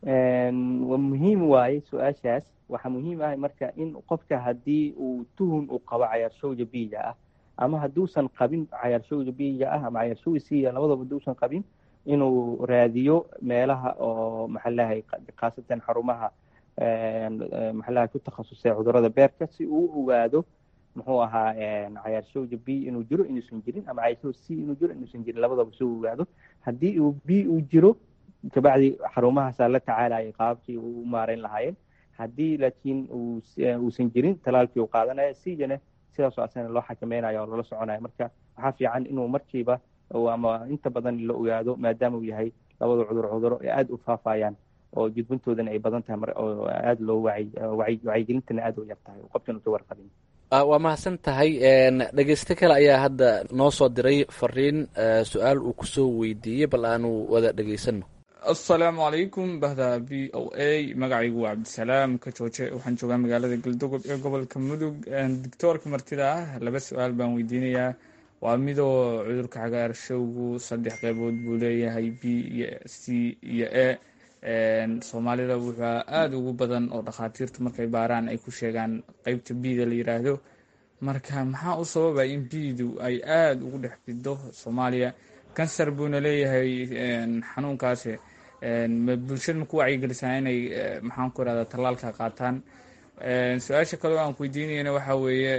muhiim waaye su-aashaas waxaa muhiim ah marka in qofka haddii uu tuhun uu qabo cayaarshowga biiga ah ama hadduusan qabin cayaarshowga biiga ah ama cayaarshowga siiya labadaba hadduusan qabin inuu raadiyo meelaha oo maxalahay khaasatan xarumaha maxalaha ku takhasusay cudurrada beerka si uu u ogaado muxuu ahaa cayaarshowga b inuu jiro inuusan jirin ama cayaarshowga c inuu jiro inuusan jirin labadaba si uu ogaado haddii uu b uu jiro kabacdi xarumahaasaa la tacaalayay qaabkii u maareyn lahaayeen haddii laakiin uusan jirin talaalkii uu qaadanaya sigana sidaasoo asana loo xakameynaya oo loola soconaya marka waxaa fiican inuu markiiba ama inta badan la ogaado maadaama uu yahay labada cudur cuduro ee aada u faafayaan oo gudbintoodana ay badan tahay oo aada loo wacyigelintana aada u yar tahay qofkan uka warqabin waa mahadsan tahay dhegeyste kale ayaa hadda noo soo diray fariin su-aal uu kusoo weydiiyey bal aanu wada dhegeysano assalaamu calaykum bahda b o a magacaygu waa cabdisalaam ka jooje waxaan joogaa magaalada galdogob ee gobolka mudug doctoorka martida ah laba su-aal baan weydiinayaa waa midoo cudurka cagaarshowgu saddex qeybood buu leeyahay b iyo c iyo e soomaalida wuxua aada ugu badan oo dhakhaatiirtu markay baaraan ay ku sheegaan qeybta bda la yiraahdo marka maxaa u sababa in bdu ay aada ugu dhex fido soomaaliya kansar buuna leeyahay xanuunkaasi bulshada maku wacyigelisaa inay maxaan ku irahda tallaalka qaataan su-aasha kaleo aan ku weydiinayana waxaa weeye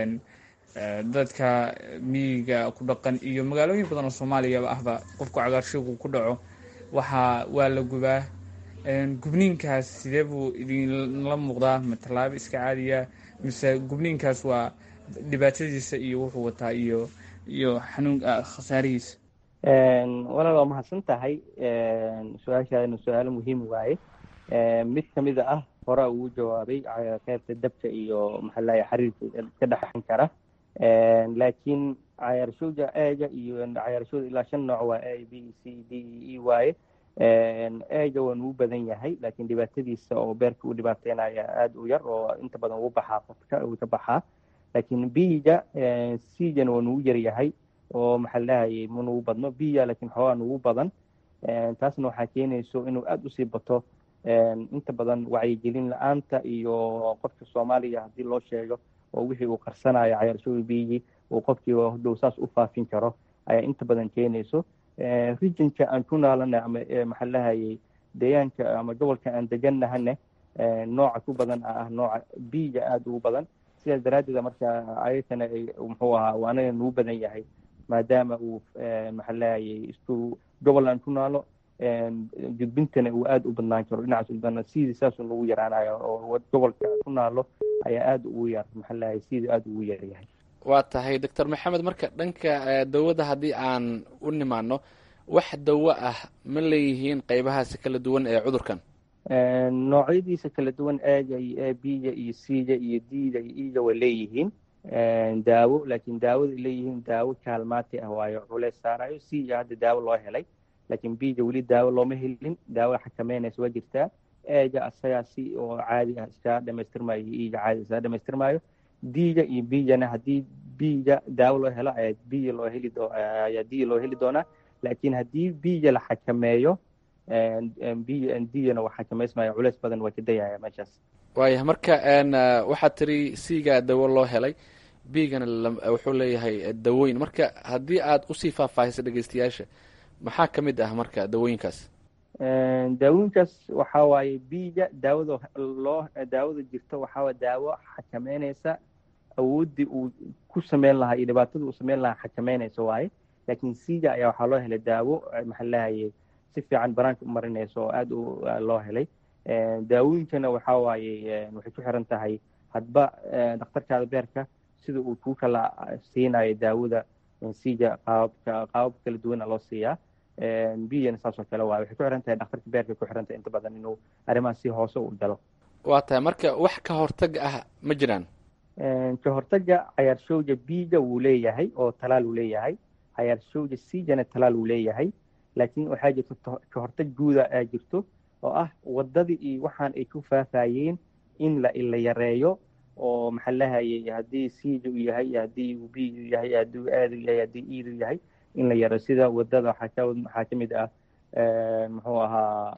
dadka miyiga ku dhaqan iyo magaalooyin badan oo soomaaliyaba ahba qofku cagaarshowgu ku dhaco waxaa waa la gubaa gubniinkaas sidee buu idinla muuqdaa ma tallaabo iska caadiya mise gubniinkaas waa dhibaatadiisa iyo wuxuu wataa iyo iyo xanuun khasaarihiisa walaal waa mahadsan tahay su-aashaadana su-aalo muhiim waaye mid kamida ah horaa ugu jawaabay qaybta dabka iyo maxaa lahay xiriirka ka dhexan kara laakiin cayaarshowda eega iyo cayaarshowda ilaa shan nooc waa a b c d e waaye eega waa nugu badan yahay laakiin dhibaatadiisa oo beerka u dhibaateynaya aada u yar oo inta badan ugu baxaa qofka uu ka baxaa laakiin biga cgana waa nugu yar yahay oo maxaa lahayay ma nugu badno biya laakiin xoogaa nugu badan taasna waxaa keenayso inuu aada usii bato inta badan wacyigelin la-aanta iyo qofka soomaaliya haddii loo sheego oo wixii uu qarsanayo cayaarshooda biyigii uu qofkii hodhow saas u faafin karo ayaa inta badan keenayso regionka aan ku naalana ama maxaa lahayay deegaanka ama gobolka aan deganahane nooca ku badan ah nooca biyiga aada ugu badan sidaas daraaddeed marka ayakana muxuu ahaa uu anaga nugu badan yahay maadaama uu maxaa lahayay isku gobol aan ku naalo gudbintana uu aada u badnaan karo dhinacaas ubadna sidii saasuu nagu yaraanayo oo gobolka ku naalo ayaa aada ugu yar maxaa lahayay sidii aada ugu yar yahay waa tahay doctor maxamed marka dhanka dawada haddii aan u nimaano wax dawo ah ma leeyihiin qeybahaasi kala duwan ee cudurkan noocyadiisa kala duwan eega iyo a b-ga iyo c-ga iyo d-ga iyo e-ga way leeyihiin daawo laakiin daawada leeyihiin daawo kaalmaati ah waayo culeys saarayo c-ga hadda daawo loo helay laakiin b-ga weli daawo looma helin daawo xakameynaysa waa jirtaa eega asagaa si oo caadi ah iskaga dhamaystirmayo iyo e-ga caadi iskaga dhamaystirmayo d-ga iyo b-gana haddii b-ga daawo loo helo ayaa b loo heli ayaa d loo heli doonaa laakiin haddii b-ga la xakameeyo d-gana waa xakameysmaya culeys badan waa ka dayaya meeshaas waayah marka waxaad tiri c-ga dawo loo helay b-gana wuxuu leeyahay dawooyin marka haddii aad usii faahfaahisa dhegeystayaasha maxaa ka mid ah marka dawooyinkaas daawooyinkaas waxa waaye b-ga daawada loo daawada jirto waxaa daawo xakameynaysa awooddii uu ku sameyn lahaa iyo dhibaatada uu sameyn lahaa xakameynaysa waaye laakiin c-ga ayaa waxaa loo helay daawo maxaa lahayay si fiican banaanka u marinaysa oo aada u loo helay daawooyinkana waxaa waaye waxay ku xiran tahay hadba dhakhtarkaada beerka sida uu kuu kala siinayo daawada c-ga qaababka qaabab kala duwana loo siiyaa biyana saas oo kale waaye waxay ku xiran tahay dhakhtarka beerka ku xiran tahay inta badan inuu arrimaha si hoose u galo waa tahay marka wax ka hortag ah ma jiraan ka hortaga cayaarshowga b-ga wuu leeyahay oo talaal uu leeyahay cayaarshowga c-gana talaal uu leeyahay laakiin waxaa jirto ka hortag guuda aa jirto oo ah waddadii iyo waxaan ay ku faafayeen in la la yareeyo oo maxaa lahayay haddii c-ga u yahay haddii uu b u yahay haddii aada u yahay haddii eid u yahay in la yareeyo sida waddada waxaa ka waxaa ka mid ah muxuu ahaa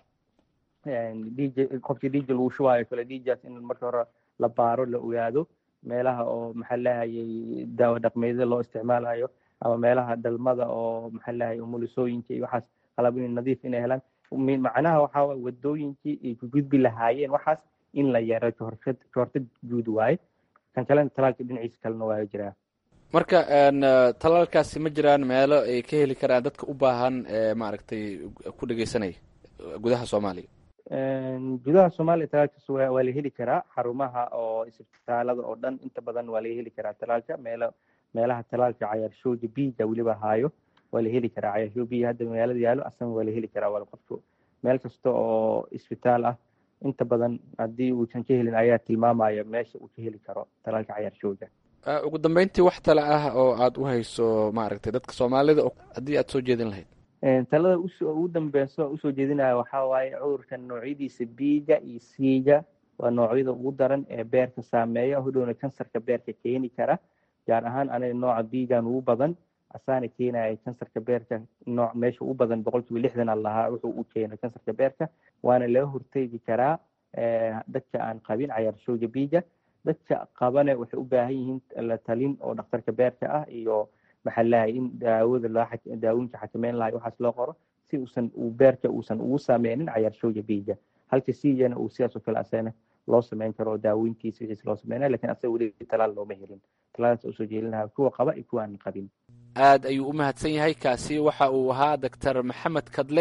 dj qofkii dj lagu shubaayo kale djas in marka hore la baaro la ogaado meelaha oo maxaa lahayay daawo dhaqmeedyada loo isticmaalayo ama meelaha dhalmada oo maxaa lahayay umulisooyinka iyo waxaas qalabin nadiif inay helaan macnaha waxaa waye wadooyinkii ay ku gudbi lahaayeen waxaas in la yaro kahortag kahortag guud waaye kan kalena talaalka dhinaciisa kalena waa jiraa marka talaalkaasi ma jiraan meelo ay ka heli karaan dadka u baahan maaragtay ku dhegeysanaya gudaha soomaaliya gudaha soomaaliya talaalkaas waa waa la heli karaa xarumaha oo isbitaalada oo dhan inta badan waa laga heli karaa talaalka meelo meelaha talaalka cayaarshooga biiga weliba haayo waa la heli karaa cayaarshoo biiga hadda magaalada yaalo asana waa la heli karaa waa qofku meel kasta oo isbitaal ah inta badan haddii uusan ka helin ayaa tilmaamaya meesha uu ka heli karo talaalka cayaarshooga ugu dambeyntii wax tale ah oo aada u hayso maaragtay dadka soomaalida haddii aada soo jeedin lahayd talada ugu dambeyso usoo jeedinaya waxaa waaye cudurkan noocyadiisa biiga iyo siiga waa noocyada ugu daran ee beerka saameeya hodhowna kansarka beerka keeni kara gaar ahaan aniga nooca biigan ugu badan asaana keenaya kansarka beerka nooc meesha ugu badan boqolkiiba lixdan aan lahaa wuxuu u keena kansarka beerka waana laga hortegi karaa dadka aan qabin cayaarshooga biiga dadka qabane waxay u baahan yihiin la talin oo dhakhtarka beerka ah iyo maxaa lahay in daawada loo daawooyinka xakameyn lahay waxaas loo qoro si uusan uu beerka uusan ugu saameynin cayaarshooga biiga halka siigana uu sidaas oo kale asana loo sameyn karo oo daawooyinkiisa wixiis loo sameynaya lakin asaga weli talaal looma helin talaalaas usoo jeedin lahaa kuwa qaba iyo kuwa aan qabin aad ayuu u mahadsan yahay kaasi waxa uu ahaa doctor maxamed kadle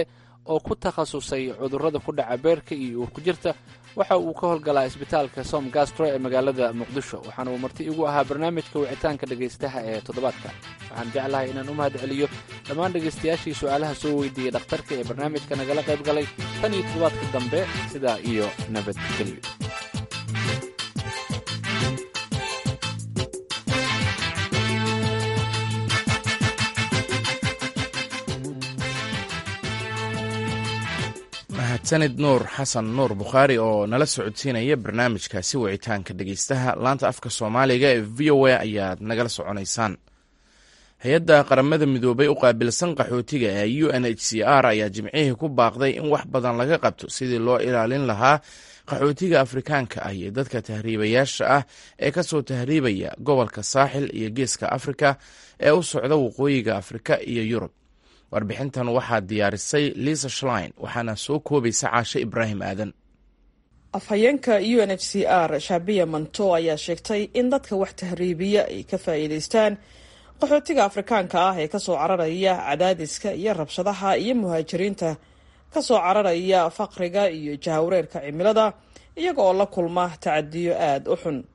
oo ku takhasusay cudurrada ku dhaca beerka iyo uurku jirta waxa uu ka howlgalaa isbitaalka som gastro ee magaalada muqdisho waxaana uu marti igu ahaa barnaamijka wicitaanka dhegaystaha ee toddobaadka waxaan jeclahay inaan u mahad celiyo dhammaan dhegaystayaashii su'aalaha soo weydiiyey dhakhtarka ee barnaamijka nagala qayb galay tan iyo toddobaadka dambe sidaa iyo nabadgelyo mahadsanid nuur xasan nuur bukhaari oo nala socodsiinaya barnaamijkaasi wicitaanka dhegeystaha laanta afka soomaaliga ee v o a ayaad nagala soconaysaan hay-adda qaramada midoobay u qaabilsan qaxootiga ee u n h c r ayaa jimcihii ku baaqday in wax badan laga qabto sidii loo ilaalin lahaa qaxootiga afrikaanka ah iyo dadka tahriibayaasha ah ee kasoo tahriibaya gobolka saaxil iyo geeska afrika ee u socda waqooyiga afrika iyo yurub warbixintan waxaa diyaarisay liisa shlein waxaana soo koobaysa caashe ibraahim aadan afhayeenka u n h c r shaabiya manto ayaa sheegtay in dadka wax tahriibiya ay ka faa'iidaystaan qaxootiga afrikaanka ah ee kasoo cararaya cadaadiska iyo rabshadaha iyo muhaajiriinta kasoo cararaya faqriga iyo jahawreerka cimilada iyaga oo la kulma tacadiyo aada u xun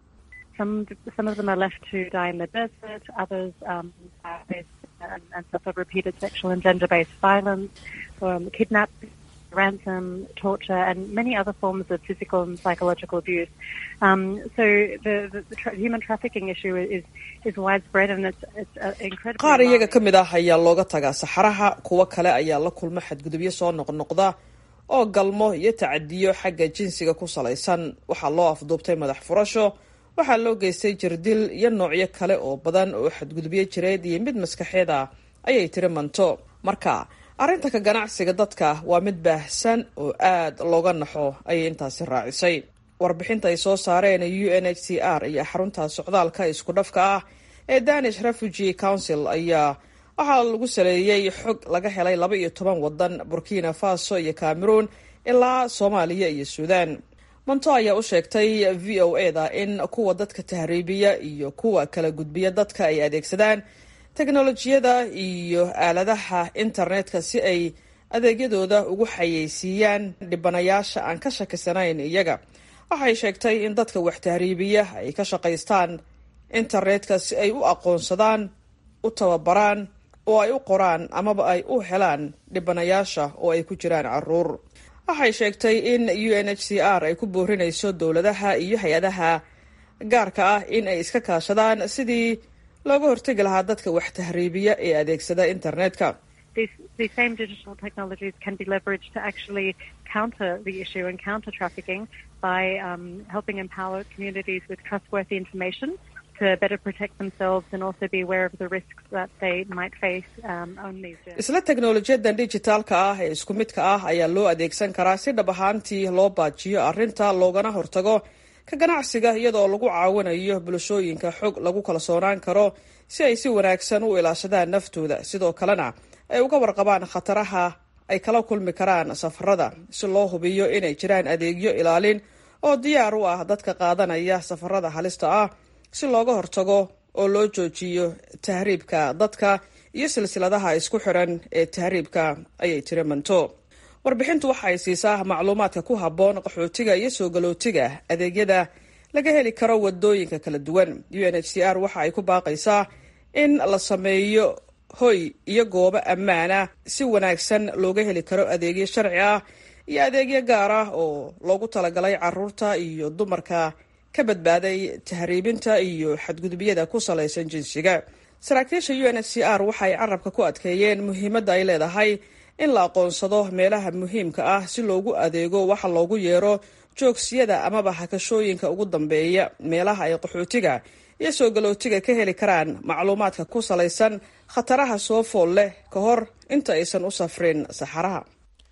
and suffer repeated sexual and gender-based violence, um, kidnapping, ransom, torture, and many other forms of physical and psychological abuse. Um, so the, the, the tra- human trafficking issue is is widespread and it's, it's uh, incredibly. qaar iyaga ka mid ah ayaa looga tagaa saxaraha kuwo kale ayaa la kulma xadgudubyo soo noqnoqda oo galmo iyo tacadiyo xagga jinsiga ku salaysan waxaa loo afduubtay madax furasho waxaa loo geystay jirdil iyo noocyo kale oo badan oo xadgudubyo jireed iyo mid maskaxeed ah ayay tiri manto marka arrinta ka ganacsiga dadka waa mid baahsan oo aad looga naxo ayay intaasi raacisay warbixinta ay soo saareen u n h c r iyo xarunta socdaalka isku dhafka ah ee danish refugee council ayaa waxaa lagu saleeyey xog laga helay laba iyo toban wadan burkina faso iyo cameroon ilaa soomaaliya iyo suudan monto ayaa u sheegtay v o e da in kuwa dadka tahriibiya iyo kuwa kala gudbiya dadka ay adeegsadaan teknolojiyada iyo aaladaha internetka si ay adeegyadooda ugu xayeysiiyaan dhibanayaasha aan ka shakisanayn iyaga waxay sheegtay in dadka wax tahriibiya ay ka shaqaystaan internetka si ay u aqoonsadaan u tababaraan oo ay u qoraan amaba ay u helaan dhibanayaasha oo ay ku jiraan caruur waxay sheegtay in u n h c r ay ku boorinayso dowladaha iyo hay-adaha gaarka ah in ay iska kaashadaan sidii looga hortegi lahaa dadka wax tahriibiya ee adeegsada internetka These same digital technologies can be leveraged to actually counter the issue and counter trafficking by um, helping empower communities with trustworthy information to better protect themselves and also be aware of the risks that they might face um, on these journeys. isla teknolojiyadan dijitaalka ah ee isku midka ah ayaa loo adeegsan karaa si dhab ahaantii loo baajiyo arrinta loogana hortago ka ganacsiga iyadoo lagu caawinayo bulshooyinka xog lagu kalsoonaan karo si ay si wanaagsan u ilaashadaan naftooda sidoo kalena ay uga warqabaan khataraha ay kala kulmi karaan safarada si loo hubiyo inay jiraan adeegyo ilaalin oo diyaar u ah dadka qaadanaya safarada halista ah si looga hortago oo loo joojiyo tahriibka dadka iyo silsiladaha isku xiran ee tahriibka ayay tiri manto warbixintu waxa ay siisaa macluumaadka ku habboon qaxootiga iyo soo galootiga adeegyada laga heli karo wadooyinka kala duwan u n h c r waxa ay ku baaqaysaa in la sameeyo hoy iyo goobo ammaan ah si wanaagsan looga heli karo adeegyo sharci ah iyo adeegyo gaar ah oo loogu talagalay caruurta iyo dumarka ka badbaaday tahriibinta iyo xadgudubyada ku salaysan jinsiga saraakiisha u n h c r waxa ay carabka ku adkeeyeen muhiimadda ay leedahay in la aqoonsado meelaha muhiimka ah si loogu adeego waxa loogu yeero joogsiyada amaba hakashooyinka ugu dambeeya meelaha ay qaxootiga iyo soo galootiga ka heli karaan macluumaadka ku salaysan khataraha soo fool leh ka hor inta aysan u safrin saxaraha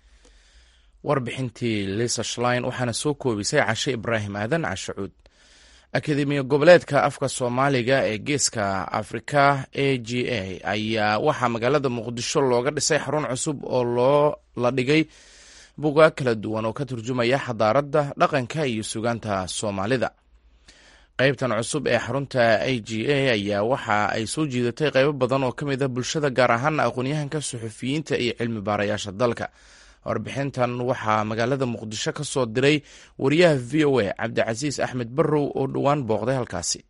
warbixintii lisa shlein waxaana soo koobisay cashe ibraahim aadan cashacuud akademiya goboleedka afka soomaaliga ee geeska afrika a g a ayaa waxaa magaalada muqdisho looga dhisay xarun cusub oo loo la dhigay bugaag kala duwan oo ka turjumaya xadaaradda dhaqanka iyo sugaanta soomaalida qeybtan cusub ee xarunta a g a ayaa waxa ay soo jiidatay qeybo badan oo ka mid ah bulshada gaar ahaana aqoonyahanka suxufiyiinta iyo cilmi baarayaasha dalka warbixintan waxaa magaalada muqdisho ka soo diray wariyaha v o a cabdicasiis axmed barrow oo dhowaan booqday halkaasi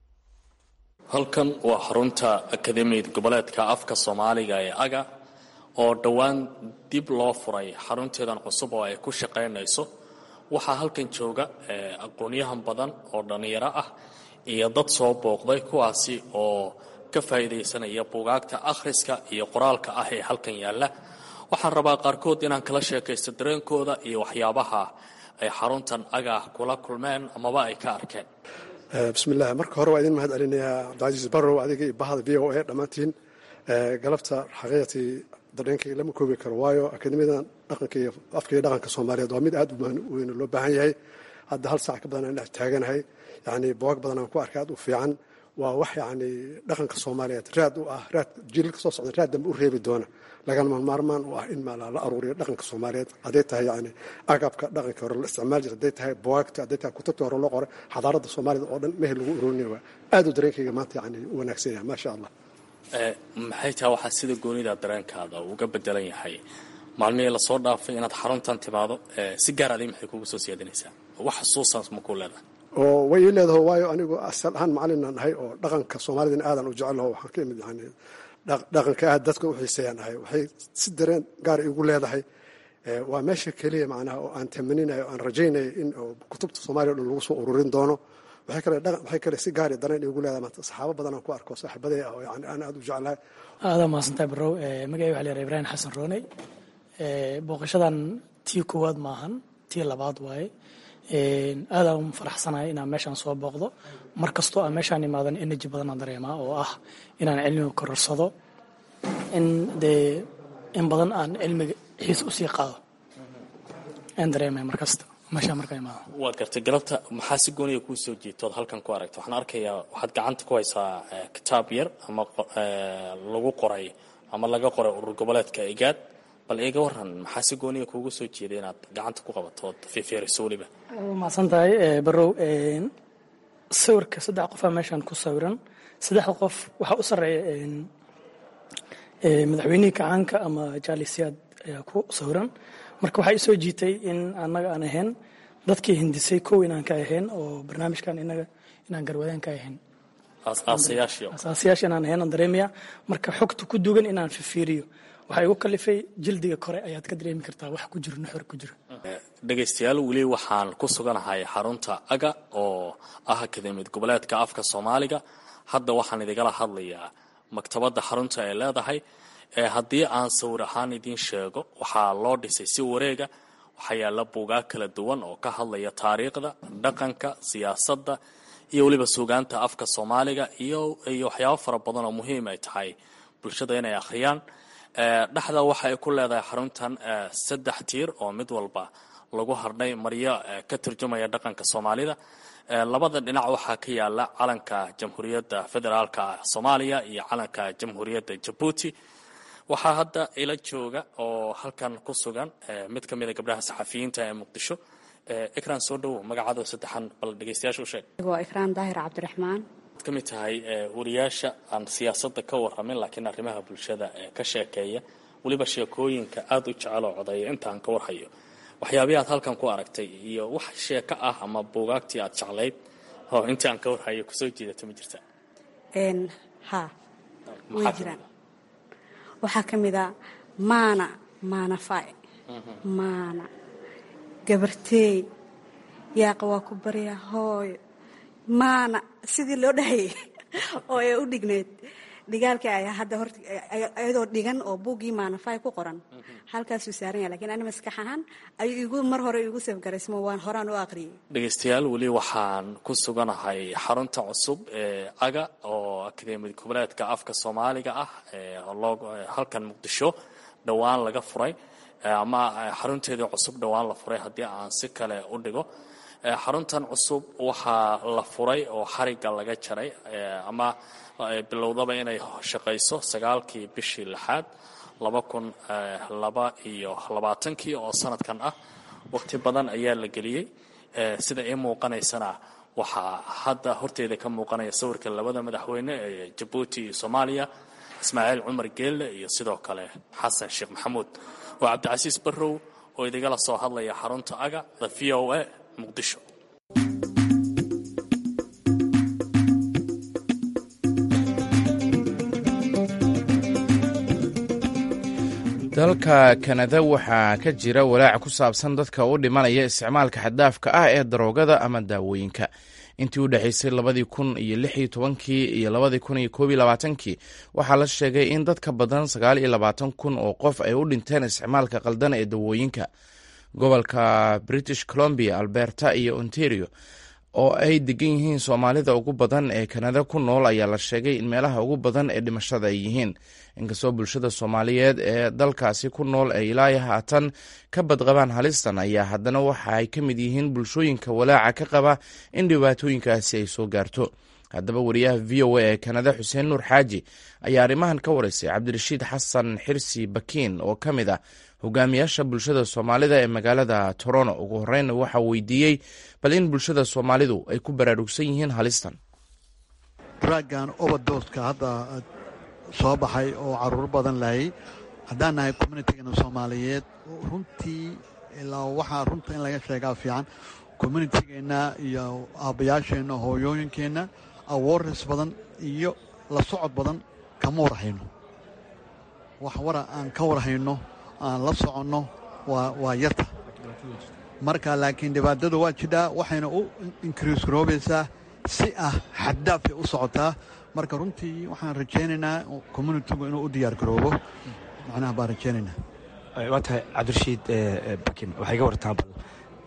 halkan waa xarunta akademiyad goboleedka afka soomaaliga ee aga oo dhowaan dib loo furay xarunteedan cusub oo ay ku shaqaynayso waxaa halkan jooga aqoonyahan badan oo dhallinyaro ah iyo dad soo booqday kuwaasi oo ka faa'iidaysanaya buugaagta akhriska iyo qoraalka ah ee halkan yaalla waxaan rabaa qaarkood inaan kala sheekaysto dareenkooda iyo waxyaabaha ay xaruntan aga kula kulmeen amaba ay ka arkeen bismillaah marka hore waa idin mahad celinayaa cabdicasiis barrow adiga iyo bahda v o a dhammaantiin galabta xaqiiqatii dareenkayga lama koobi karo waayo akademiyadan dhaqanka iyo afka iyo dhaqanka soomaaliyeed waa mid aad u weyn loo baahan yahay hadda hal saac ka badan aan dhex taaganahay yacni boog badan aan ku arkay aad u fiican waa wax yacni dhaqanka soomaaliyeed raad u ah raad jiilka soo socda raad dambe u reebi doona lagama maarmaan u ah in maala la aruuriyo dhaqanka soomaaliyeed hadday tahay yacni agabka dhaqanka hore la isticmaal jira hadday tahay boogta hadday tahay kutubta hore loo qoray xadaaradda soomaaliyed oo dhan mehel lagu ururinaya waa aad u dareenkayga maanta yacni u wanaagsan yahay maasha allah maxay tahay waxaa sida goonida dareenkaada uga bedelan yahay maalmihii lasoo dhaafay inaad xaruntan timaado si gaar adi maxay kugu soo siyaadinaysaa wax xusuusaas ma ku leedahay oo way ii leedaho waayo anigu asal ahaan macalinan ahay oo dhaqanka soomaalidana aadan u jecelaho waxaan ka imid yani dhaqanka aad dadka u xiiseeyaan ahay waxay si dareen gaar igu leedahay waa meesha keliya macnaha oo aan tamaninayo aan rajaynayo in kutubta soomaaliya o dhan lagu soo ururin doono waxay kale waxay kale si gaari dareen igu leedahay maanta saxaabo badan aan ku arko saaxiibaday ah oo yani aan aad u jeclahay aadaa mahadsantahay barrow magacay waxa la yidhaha ibraahim xasan rooney booqashadan tii koowaad maahan tii labaad waaye aadaan faraxsanahay inaan meeshaan soo booqdo mar kastoo aan meeshaan imaadan energy badan aan dareemaa oo ah inaan cilmiga kororsado in dee in badan aan cilmiga xiis usii qaado aan dareemaya mar kasta meeshaan markaan imaado waad gartay galabta maxaa si gooniya kuu soo jiitood halkan ku aragta waxaan arkayaa waxaad gacanta ku haysaa kitaab yar ama lagu qoray ama laga qoray urur goboleedka igaad bal iga waran maxaa si gooniya kuugu soo jeeday inaad gacanta ku qabato ood fiirfiiriso weliba mahadsan tahay barrow sawirka saddex qofaa meeshaan ku sawiran saddexda qof waxaa u sarreeya madaxweynihii kacaanka ama jaalisiyaad ayaa ku sawiran marka waxaa isoo jiitay in annaga aan ahayn dadkii hindisay kow inaan ka ahayn oo barnaamijkan inaga inaan garwadaan ka ahayn asaasiyaasha inaan ahayn aan dareemaya marka xogta ku dugan inaan fifiiriyo waxaa igu kalifay jildiga kore ayaad ka dareemi kartaa wax ku jiro nuxur ku jiro dhegaystayaal weli waxaan ku suganahay xarunta aga oo ah akademiyad goboleedka afka soomaaliga hadda waxaan idigala hadlayaa maktabadda xarunta ay leedahay haddii aan sawir ahaan idiin sheego waxaa loo dhisay si wareega waxaa yaalla buugaag kala duwan oo ka hadlaya taariikhda dhaqanka siyaasadda iyo weliba suugaanta afka soomaaliga iyo iyo waxyaabo fara badan oo muhiim ay tahay bulshada inay akhriyaan dhexda waxa ay ku leedahay xaruntan saddex tiir oo mid walba lagu hardhay maryo ka turjumaya dhaqanka soomaalida labada dhinac waxaa ka yaala calanka jamhuuriyadda federaalka soomaaliya iyo calanka jamhuuriyadda jabuuti waxaa hadda ila jooga oo halkan ku sugan mid ka mid a gabdhaha saxafiyiinta ee muqdisho ikraan soo dhowow magacaado saddexan bal dhegeystayaasha u sheeg waa ikraan daahir cabdiraxmaan ka mid tahay wariyaasha aan siyaasadda ka warramin laakiin arrimaha bulshada ka sheekeeya weliba sheekooyinka aada u jecel oo codeeya intaan ka warhayo waxyaabihi aad halkan ku aragtay iyo wax sheeko ah ama buugaagtii aad jeclayd oo intii aan ka warhayo kusoo jeedata ma jirta ha way jiraan waxaa ka mid a maana maana fay maana gabarteey yaaqa waa ku barya hooyo maana sidii loo dhahayay oo ay u dhigneyd dhigaalkii ayaa hadda horta iyadoo dhigan oo buuggii maanafay ku qoran halkaasuu saaran yahay lakiin ani maskax ahaan ayuu igu mar hore igu safgaraysmo waan horaan u aqriyay dhegaystayaal weli waxaan ku suganahay xarunta cusub ee aga oo akademiyad goboleedka afka soomaaliga ah halkan muqdisho dhowaan laga furay ama xarunteedii cusub dhowaan la furay haddii aan si kale u dhigo xaruntan cusub waxaa la furay oo xarigga laga jaray ama bilowdaba inay shaqayso sagaalkii bishii lixaad laba kun laba iyo labaatankii oo sanadkan ah waqti badan ayaa la geliyey sida ii muuqanaysana waxaa hadda horteeda ka muuqanaya sawirka labada madaxweyne ee jabuuti iyo soomaaliya ismaaciil cumar geelle iyo sidoo kale xasan sheekh maxamuud waa cabdicasiis barrow oo idigala soo hadlaya xarunta aga the v o a muqdisho dalka kanada waxaa ka jira walaac ku saabsan dadka u dhimanaya isticmaalka xaddaafka ah ee daroogada ama daawooyinka intii u dhexaysay labadii kun iyo lix iyo tobankii iyo labadii kun iyo koob iyo labaatankii waxaa la sheegay in dad ka badan sagaal iyo labaatan kun oo qof ay u dhinteen isticmaalka qaldan ee dawooyinka gobolka british columbia alberta iyo ontario oo ay degan yihiin soomaalida ugu badan ee kanada ku nool ayaa la sheegay in meelaha ugu badan ee dhimashada ay yihiin inkastoo bulshada soomaaliyeed ee dalkaasi ku nool ay ilaa haatan ka badqabaan halistan ayaa haddana waxa ay ka mid yihiin bulshooyinka walaaca ka qaba in dhibaatooyinkaasi ay soo gaarto haddaba wariyaha v o a ee kanada xuseen nuur xaaji ayaa arrimahan ka wareysay cabdirashiid xasan xirsi bakiin oo ka mid ah hogaamiyaasha bulshada soomaalida ee magaalada toronto ugu horreynna waxaa weydiiyey bal in bulshada soomaalidu ay ku baraarugsan yihiin halistan draagan obadoska hadda soo baxay oo caruur badan lahayay haddaan nahay communitigeena soomaaliyeed runtii ilaa waxaa runta in laga sheegaa fiican communitigeenna iyo aabbayaasheenna hooyooyinkeenna awareness badan iyo la socod badan kama warhayno wax wara aan ka warhayno aan la soconno waa yarta marka laakiin dhibaatadu waa jidhaa waxayna u inkriis garoobaysaa si ah xaddaafay u socotaa marka runtii waxaan rajaynaynaa communitigu inuu u diyaar garoobo macnaha baan rajaynaynaa waa tahay cabdirashiid bakin waxay ga wartaan bal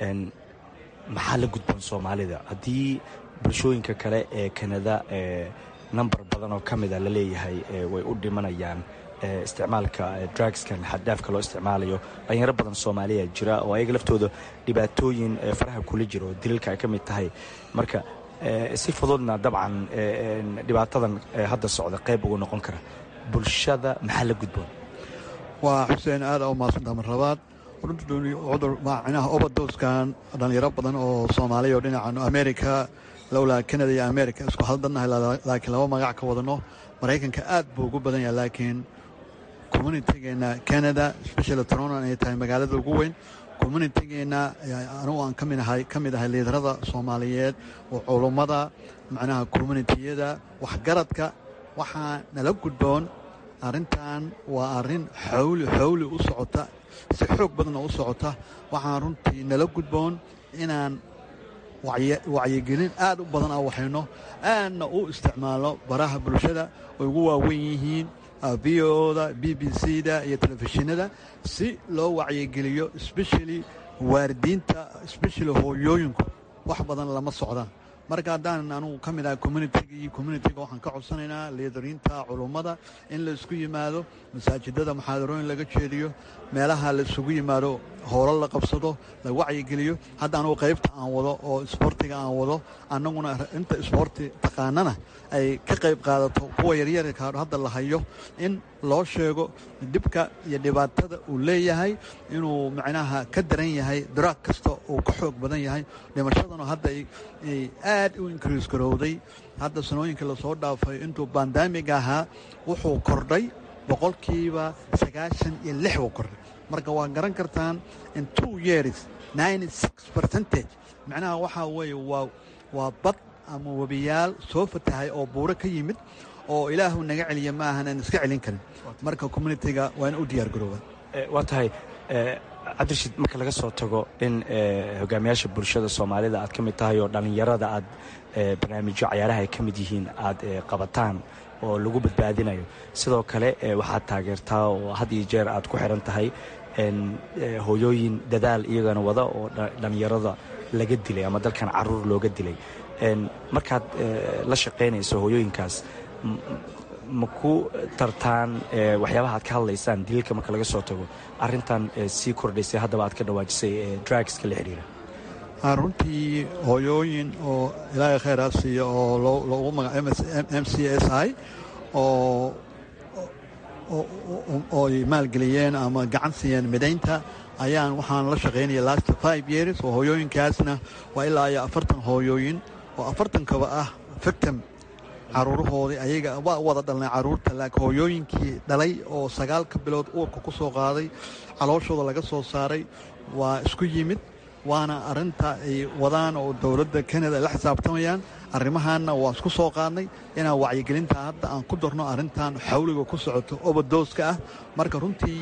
maxaa la gudboon soomaalida haddii bulshooyinka kale ee kanada number badan oo ka mida la leeyahay way u dhimanayaan isticmaalka drugskan xaddaafka loo isticmaalayo dhalinyaro badan soomaaliya jira oo ayaga laftooda dhibaatooyin faraha kula jira oo daliilka ay ka mid tahay marka si fududna dabcan dhibaatadan hadda socda qayb ugu noqon kara bulshada maxaa la gudboon waa xuseen aada u maadsantaa mar labaad cudur macnaha obadoskan dhalinyaro badan oo soomaaliya oo dhinacan america lowlaa canada iyo america isku haldannahay laakiin laba magac ka wadano maraykanka aad buu ugu badan yahay laakiin communitigeena canada specially toronto ay tahay magaalada ugu weyn communitigeena anugu aan kaminahay ka mid ahay liidarada soomaaliyeed oo culummada macnaha communitiyada waxgaradka waxaa nala gudboon arrintan waa arrin xawli xawli u socota si xoog badanoo u socota waxaan runtii nala gudboon inaan wacyigelin aad u badan a waxayno aadna u isticmaalno baraha bulshada ay ugu waaweyn yihiin v oda b b c da iyo telefishinada si loo wacyigeliyo especially waaridiinta especially hooyooyinku wax badan lama socdaan marka haddaan anugu ka mid ahay communitigi communitiga waxaan ka codsanaynaa liidariinta culummada in la isku yimaado masaajidada muxaadarooyin laga jeediyo meelaha la isugu yimaado howlo la qabsado la wacyigeliyo hadda anugu qaybta aan wado oo isboortiga aan wado annaguna inta isboorti taqaanana ay ka qayb qaadato kuwa yaryarka hadda la hayo in loo sheego dhibka iyo dhibaatada uu leeyahay inuu macnaha ka daran yahay daraag kasta uu ka xoog badan yahay dhimashadana hadda ay aad u inkriis garowday hadda sanooyinka lasoo dhaafay intuu bandamiga ahaa wuxuu kordhay boqolkiiba sagaashan iyo lix uu kordhay marka waa garan kartaan in two years ninety six percentage macnaha waxaa weeye waa waa bad ama webiyaal soo fatahay oo buuro ka yimid oo ilaahu naga celiya ma ahan aan iska celin karin marka communitiga waa in u diyaar garoobaan waa tahay cabdirashiid marka laga soo tago in hogaamiyaasha bulshada soomaalida aad ka mid tahay oo dhallinyarada aad barnaamijyo cayaaraha ay ka mid yihiin aad qabataan oo lagu badbaadinayo sidoo kale waxaad taageertaa oo had iyo jeer aad ku xiran tahay hooyooyin dadaal iyagana wada oo dhallinyarada laga dilay ama dalkan caruur looga dilay markaad la shaqaynayso hooyooyinkaas ma ku tartaan waxyaabaha aad ka hadlaysaan daliilka marka laga soo tago arintan sii kordhaysay haddaba aad ka dhawaajisay drugska la xiriira runtii hooyooyin oo ilaahay khayraa siiya oo loogu magaca m c s i oo ooy maalgeliyeen ama gacan siiyeen midaynta ayaan waxaan la shaqaynaya last five years oo hooyooyinkaasna waa ilaa iyo afartan hooyooyin oo afartankaba ah victim caruurahoodii ayaga waa wada dhalnay caruurta laakiin hooyooyinkii dhalay oo sagaalka bilood uurka ku soo qaaday calooshooda laga soo saaray waa isku yimid waana arinta ay wadaan oo dowladda kanada ay la xisaabtamayaan arrimahaanna waa isku soo qaadnay inaan wacyigelinta hadda aan ku darno arrintan xawliga ku socoto obadooska ah marka runtii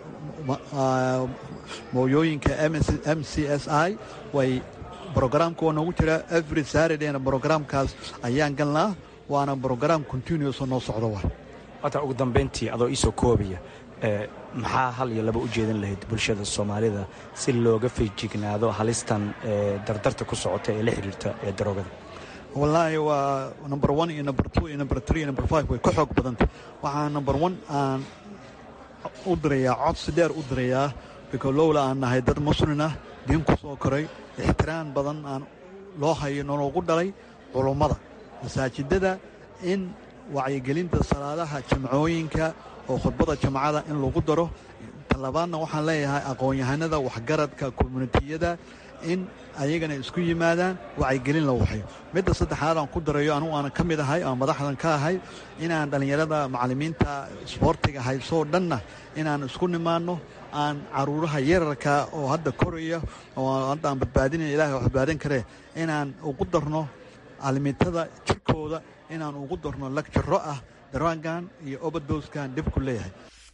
mooyooyinka m c s i way brograamka waa noogu jiraa every saradayna brograamkaas ayaan galnaa waana brograam continuous oo noo socdo wa hata ugu dambayntii adoo iisoo koobaya maxaa hal iyo laba u jeedin lahayd bulshada soomaalida si looga feejignaado halistan dardarta ku socota ee la xidhiirta ee daroogada wallaahi waa number one iyo number two iyo number three iyo number five way ka xoog badantay waxaa number one aan u dirayaa codsi dheer u dirayaa biko lowla aan nahay dad muslin ah diin ku soo koray ixtiraam badan aan loo hayo nologu dhalay culummada masaajidada in wacyigelinta salaadaha jamcooyinka oo khudbada jamcada in lagu daro talabaadna waxaan leeyahay aqoon-yahanada waxgaradka communitiyada in ayagana isku yimaadaan wacyigelin la waxayo midda saddexaad aan ku darayo anugu aanan ka mid ahay oo madaxdan ka ahay inaan dhallinyarada macallimiinta isboortiga haysoo dhanna inaan isku nimaanno aan caruuraha yararka oo hadda koraya oo hadda aan badbaadinaya ilahay oo badbaadin karee inaan ugu darno caalimiintada jirkooda inaan ugu darno lagjaro ah daraagan iyo obadoskan dhib ku leeyahay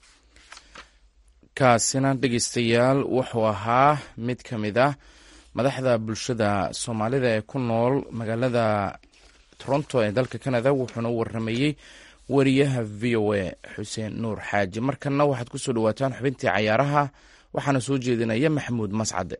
kaasina dhegeystayaal wuxuu ahaa mid ka mid ah madaxda bulshada soomaalida ee ku nool magaalada toronto ee dalka canada wuxuuna u waramayey wariyaha v o a xuseen nuur xaaji markanna waxaad ku soo dhawaataan xubintii cayaaraha waxaana soo jeedinaya maxamuud mascade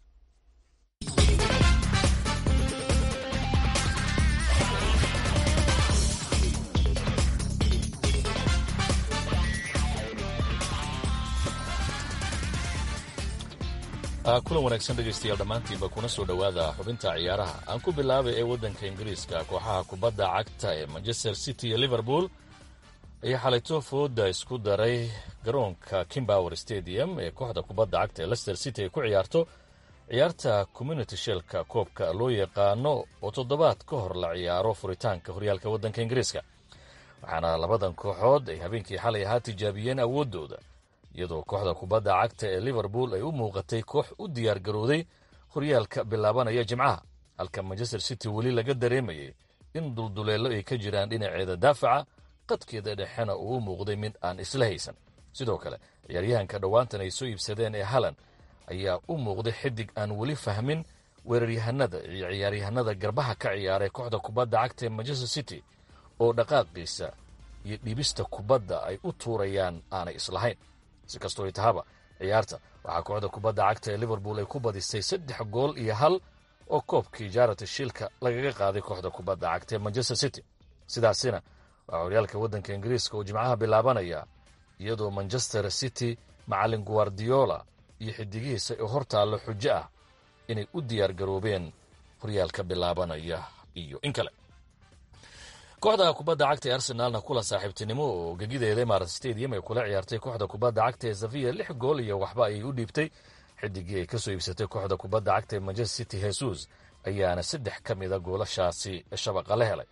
kulan wanaagsan dhegaystayaal dhammaantiinba kuna soo dhowaada xubinta ciyaaraha aan ku bilaabay ee waddanka ingiriiska kooxaha kubadda cagta ee manchester city iyo liverpool ayaa xalayto fooda isku daray garoonka kimbower stadium ee kooxda kubadda cagta ee lester city ay ku ciyaarto ciyaarta community shelka koobka loo yaqaano oo toddobaad ka hor la ciyaaro furitaanka horyaalka waddanka ingiriiska waxaana labadan kooxood ay habeenkii xalay ahaa tijaabiyeen awooddooda iyadoo kooxda kubadda cagta ee liverpool ay u muuqatay koox u diyaar garooday horyaalka bilaabanaya jimcaha halka manchester city weli laga dareemayay in dulduleello ay ka jiraan dhinaceeda daafaca qadkeeda dhexena uu u muuqday mid aan isla haysan sidoo kale ciyaaryahanka dhowaantan ay soo iibsadeen ee halan ayaa u muuqday xidig aan weli fahmin weeraryahanada iyo ciyaaryahanada garbaha ka ciyaaray kooxda kubadda cagta ee manchester city oo dhaqaaqiisa iyo dhibista kubadda ay u tuurayaan aanay islahayn si kastoo ay tahaba ciyaarta waxaa kooxda kubadda cagta ee liverpool ay ku badisay saddex gool iyo hal oo koobkii jaarata shiilka lagaga qaaday kooxda kubadda cagta ee manchester city sidaasina waxaa horyaalka waddanka ingiriiska oo jimcaha bilaabanaya iyadoo manchester city macallin guardiola iyo xidigihiisa oo hor taallo xujo ah inay u diyaar garoobeen horyaalka bilaabanaya iyo in kale kooxda kubadda cagta ee arsenaalna kulan saaxiibtinimo oo gegideeda imarat stadium ay kula ciyaartay kooxda kubadda cagta ee safiya lix gool iyo waxba ayay u dhiibtay xidigii ay ka soo iibsatay kooxda kubadda cagta ee manchester city jesus ayaana saddex ka mida goolashaasi shabaqa la helay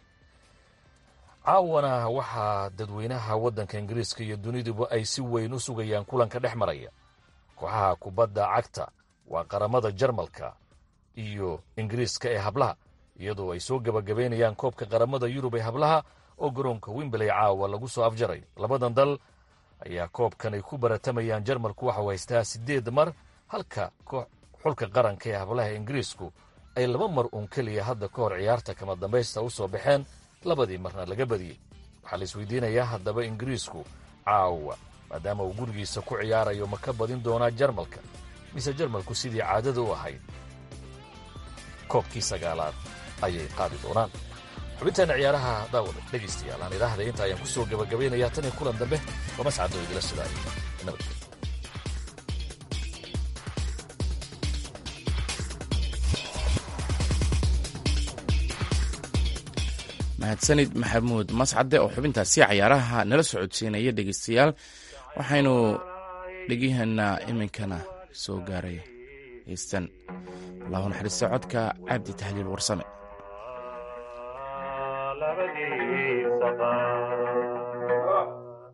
caawana waxaa dadweynaha waddanka ingiriiska iyo duniduba ay si weyn u sugayaan kulanka dhex maraya kooxaha kubadda cagta waa qaramada jarmalka iyo ingiriiska ee hablaha iyadoo ay soo gabagabaynayaan koobka qaramada yurub ee hablaha oo garoonka wimbley caawa lagu soo afjaray labadan dal ayaa koobkan ay ku baratamayaan jarmalku waxau haystaa siddeed mar halka xulka qaranka ee hablaha ingiriisku ay laba mar uun keliya hadda ka hor ciyaarta kama dambaysta u soo baxeen labadii marna laga badiyey waxaa la isweydiinayaa haddaba ingiriisku caawa maadaama uu gurigiisa ku ciyaarayo ma ka badin doonaa jarmalka mise jarmalku sidii caadada u ahayd koobkii sagaalaad ayay qaadi doonaan xubintaena ciyaaraha daawada dhegaystayaal aan idhaahday inta ayaan ku soo gabagabaynayaa tan iyo kulan dambe waa mascadoo idila sidaay nabadgelyo mahadsanid maxamuud mascade oo xubintaasi cayaaraha nala socodsiinaya dhegeystayaal waxaynu dhegyahanaa iminkana soo gaaray heystan allahu naxariista codka cabdi tahliil warsame labadiisa qaar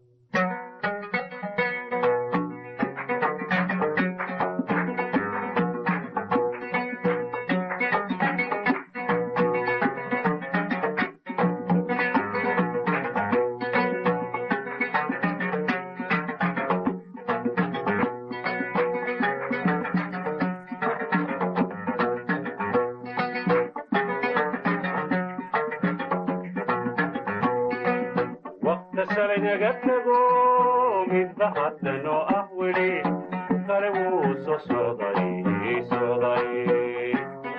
waqta shalay naga tago midba haddanoo ah weli kale wuu soo socday socday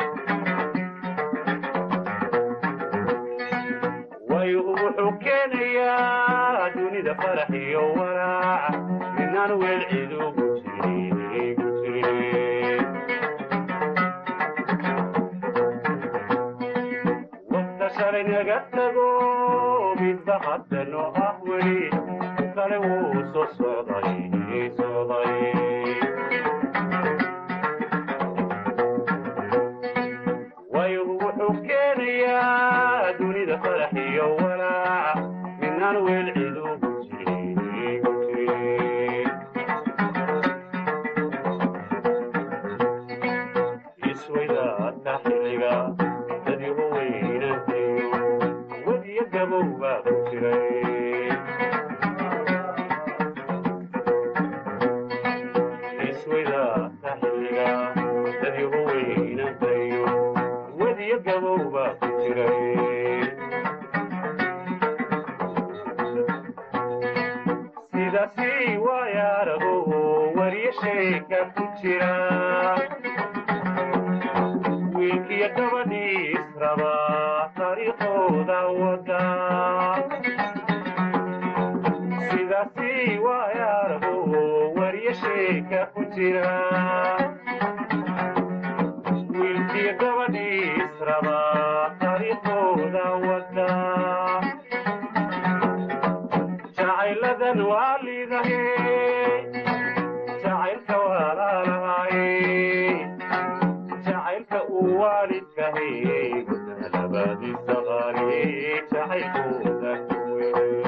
waygu wuxuu keenayaa dunida farax iyo walaac midnaan weel cid ugu jirin ugu jirin waqta shalay naga tago midba haddanoo ah weli kale wuu soo socday socday waygu wuxuu keenayaa dunida farax iyo walaac midnaan weel cid ugu jirin ugu jirin isweydaadka xilliga dadigu weynantayo wadiyo gabow baa ku jiray isweydaadka xilliga dadigu weynantayo wadiyo gabow baa ku jiray sidaasi waaya arago wariyo sheeka ku jira wiilkiyo gabadhii israba taariikhooda wada sidaasi waaya arago wariyo sheeka ku jira wiilkiyo gabadhii israba taariikhooda wada jacayladan waa liidahe jacaylka walaalahaye jacaylka uu waalidkahay labadiisa qaali jacaylkooda ku weyn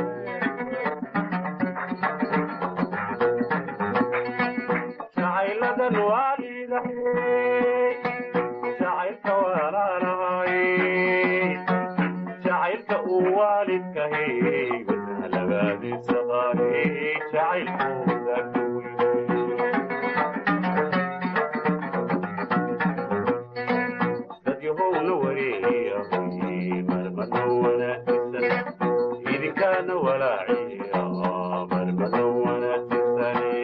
jacayladan waa liidahay jacaylka walaalahaye jacaylka uu waalidkahay labadiisa qaali jacaylkooda ku dadyahowna wareeyahay marmada wanaagsan idinkaana walaaciya marmada wanaagsane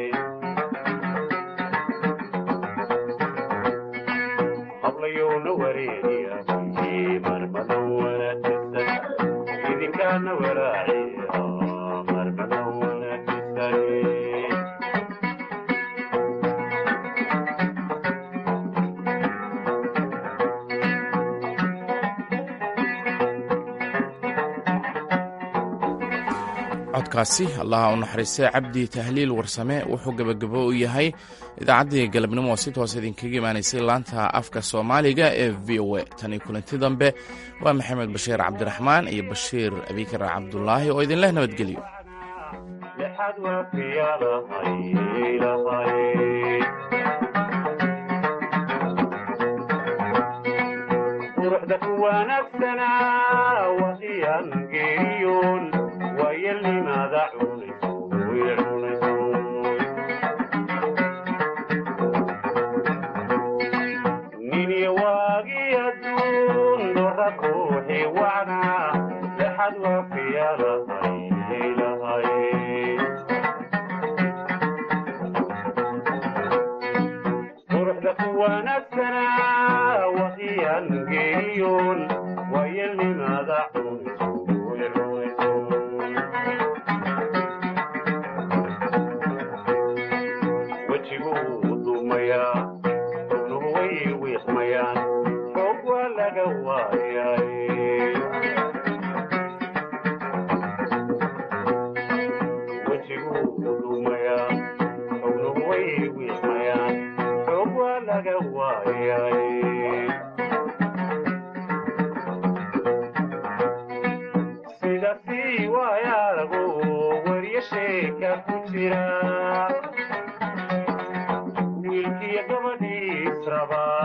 hablayowna wareeyahay marmada wanaagsan idinkaana walaaciya marmada wanaagsane codkaasi allaha u naxariistay cabdi tahliil warsame wuxuu gebagabo u yahay idaacaddii galabnimo oo si toos idinkaga imaanaysay laanta afka soomaaliga ee v o a tanii kulanti dambe waa maxamed bashiir cabdiraxmaan iyo bashiir abikar cabdulaahi oo idinleh nabadgelyo lexad waafiyadahay lahay quruxda ku wanaagsanaa waqiyaan geeriyoon waayelnimaada cunayso way cunayso niniyo waagii adduun dora ruuxi wacnaa lexad waafiyadahay lahay quruxda ku wanaagsanaa waqiyaan geeriyoon waayelnimaada cunayso way cunayso wejiguu dumayaa xubnuhu way wiiqmayaan xoog waa laga waayay wejiguu dumayaa xubnuhu way wiiqmayaan xoog waa laga waayay wiilka ku jira wiilkiyo gabadhiis rabaa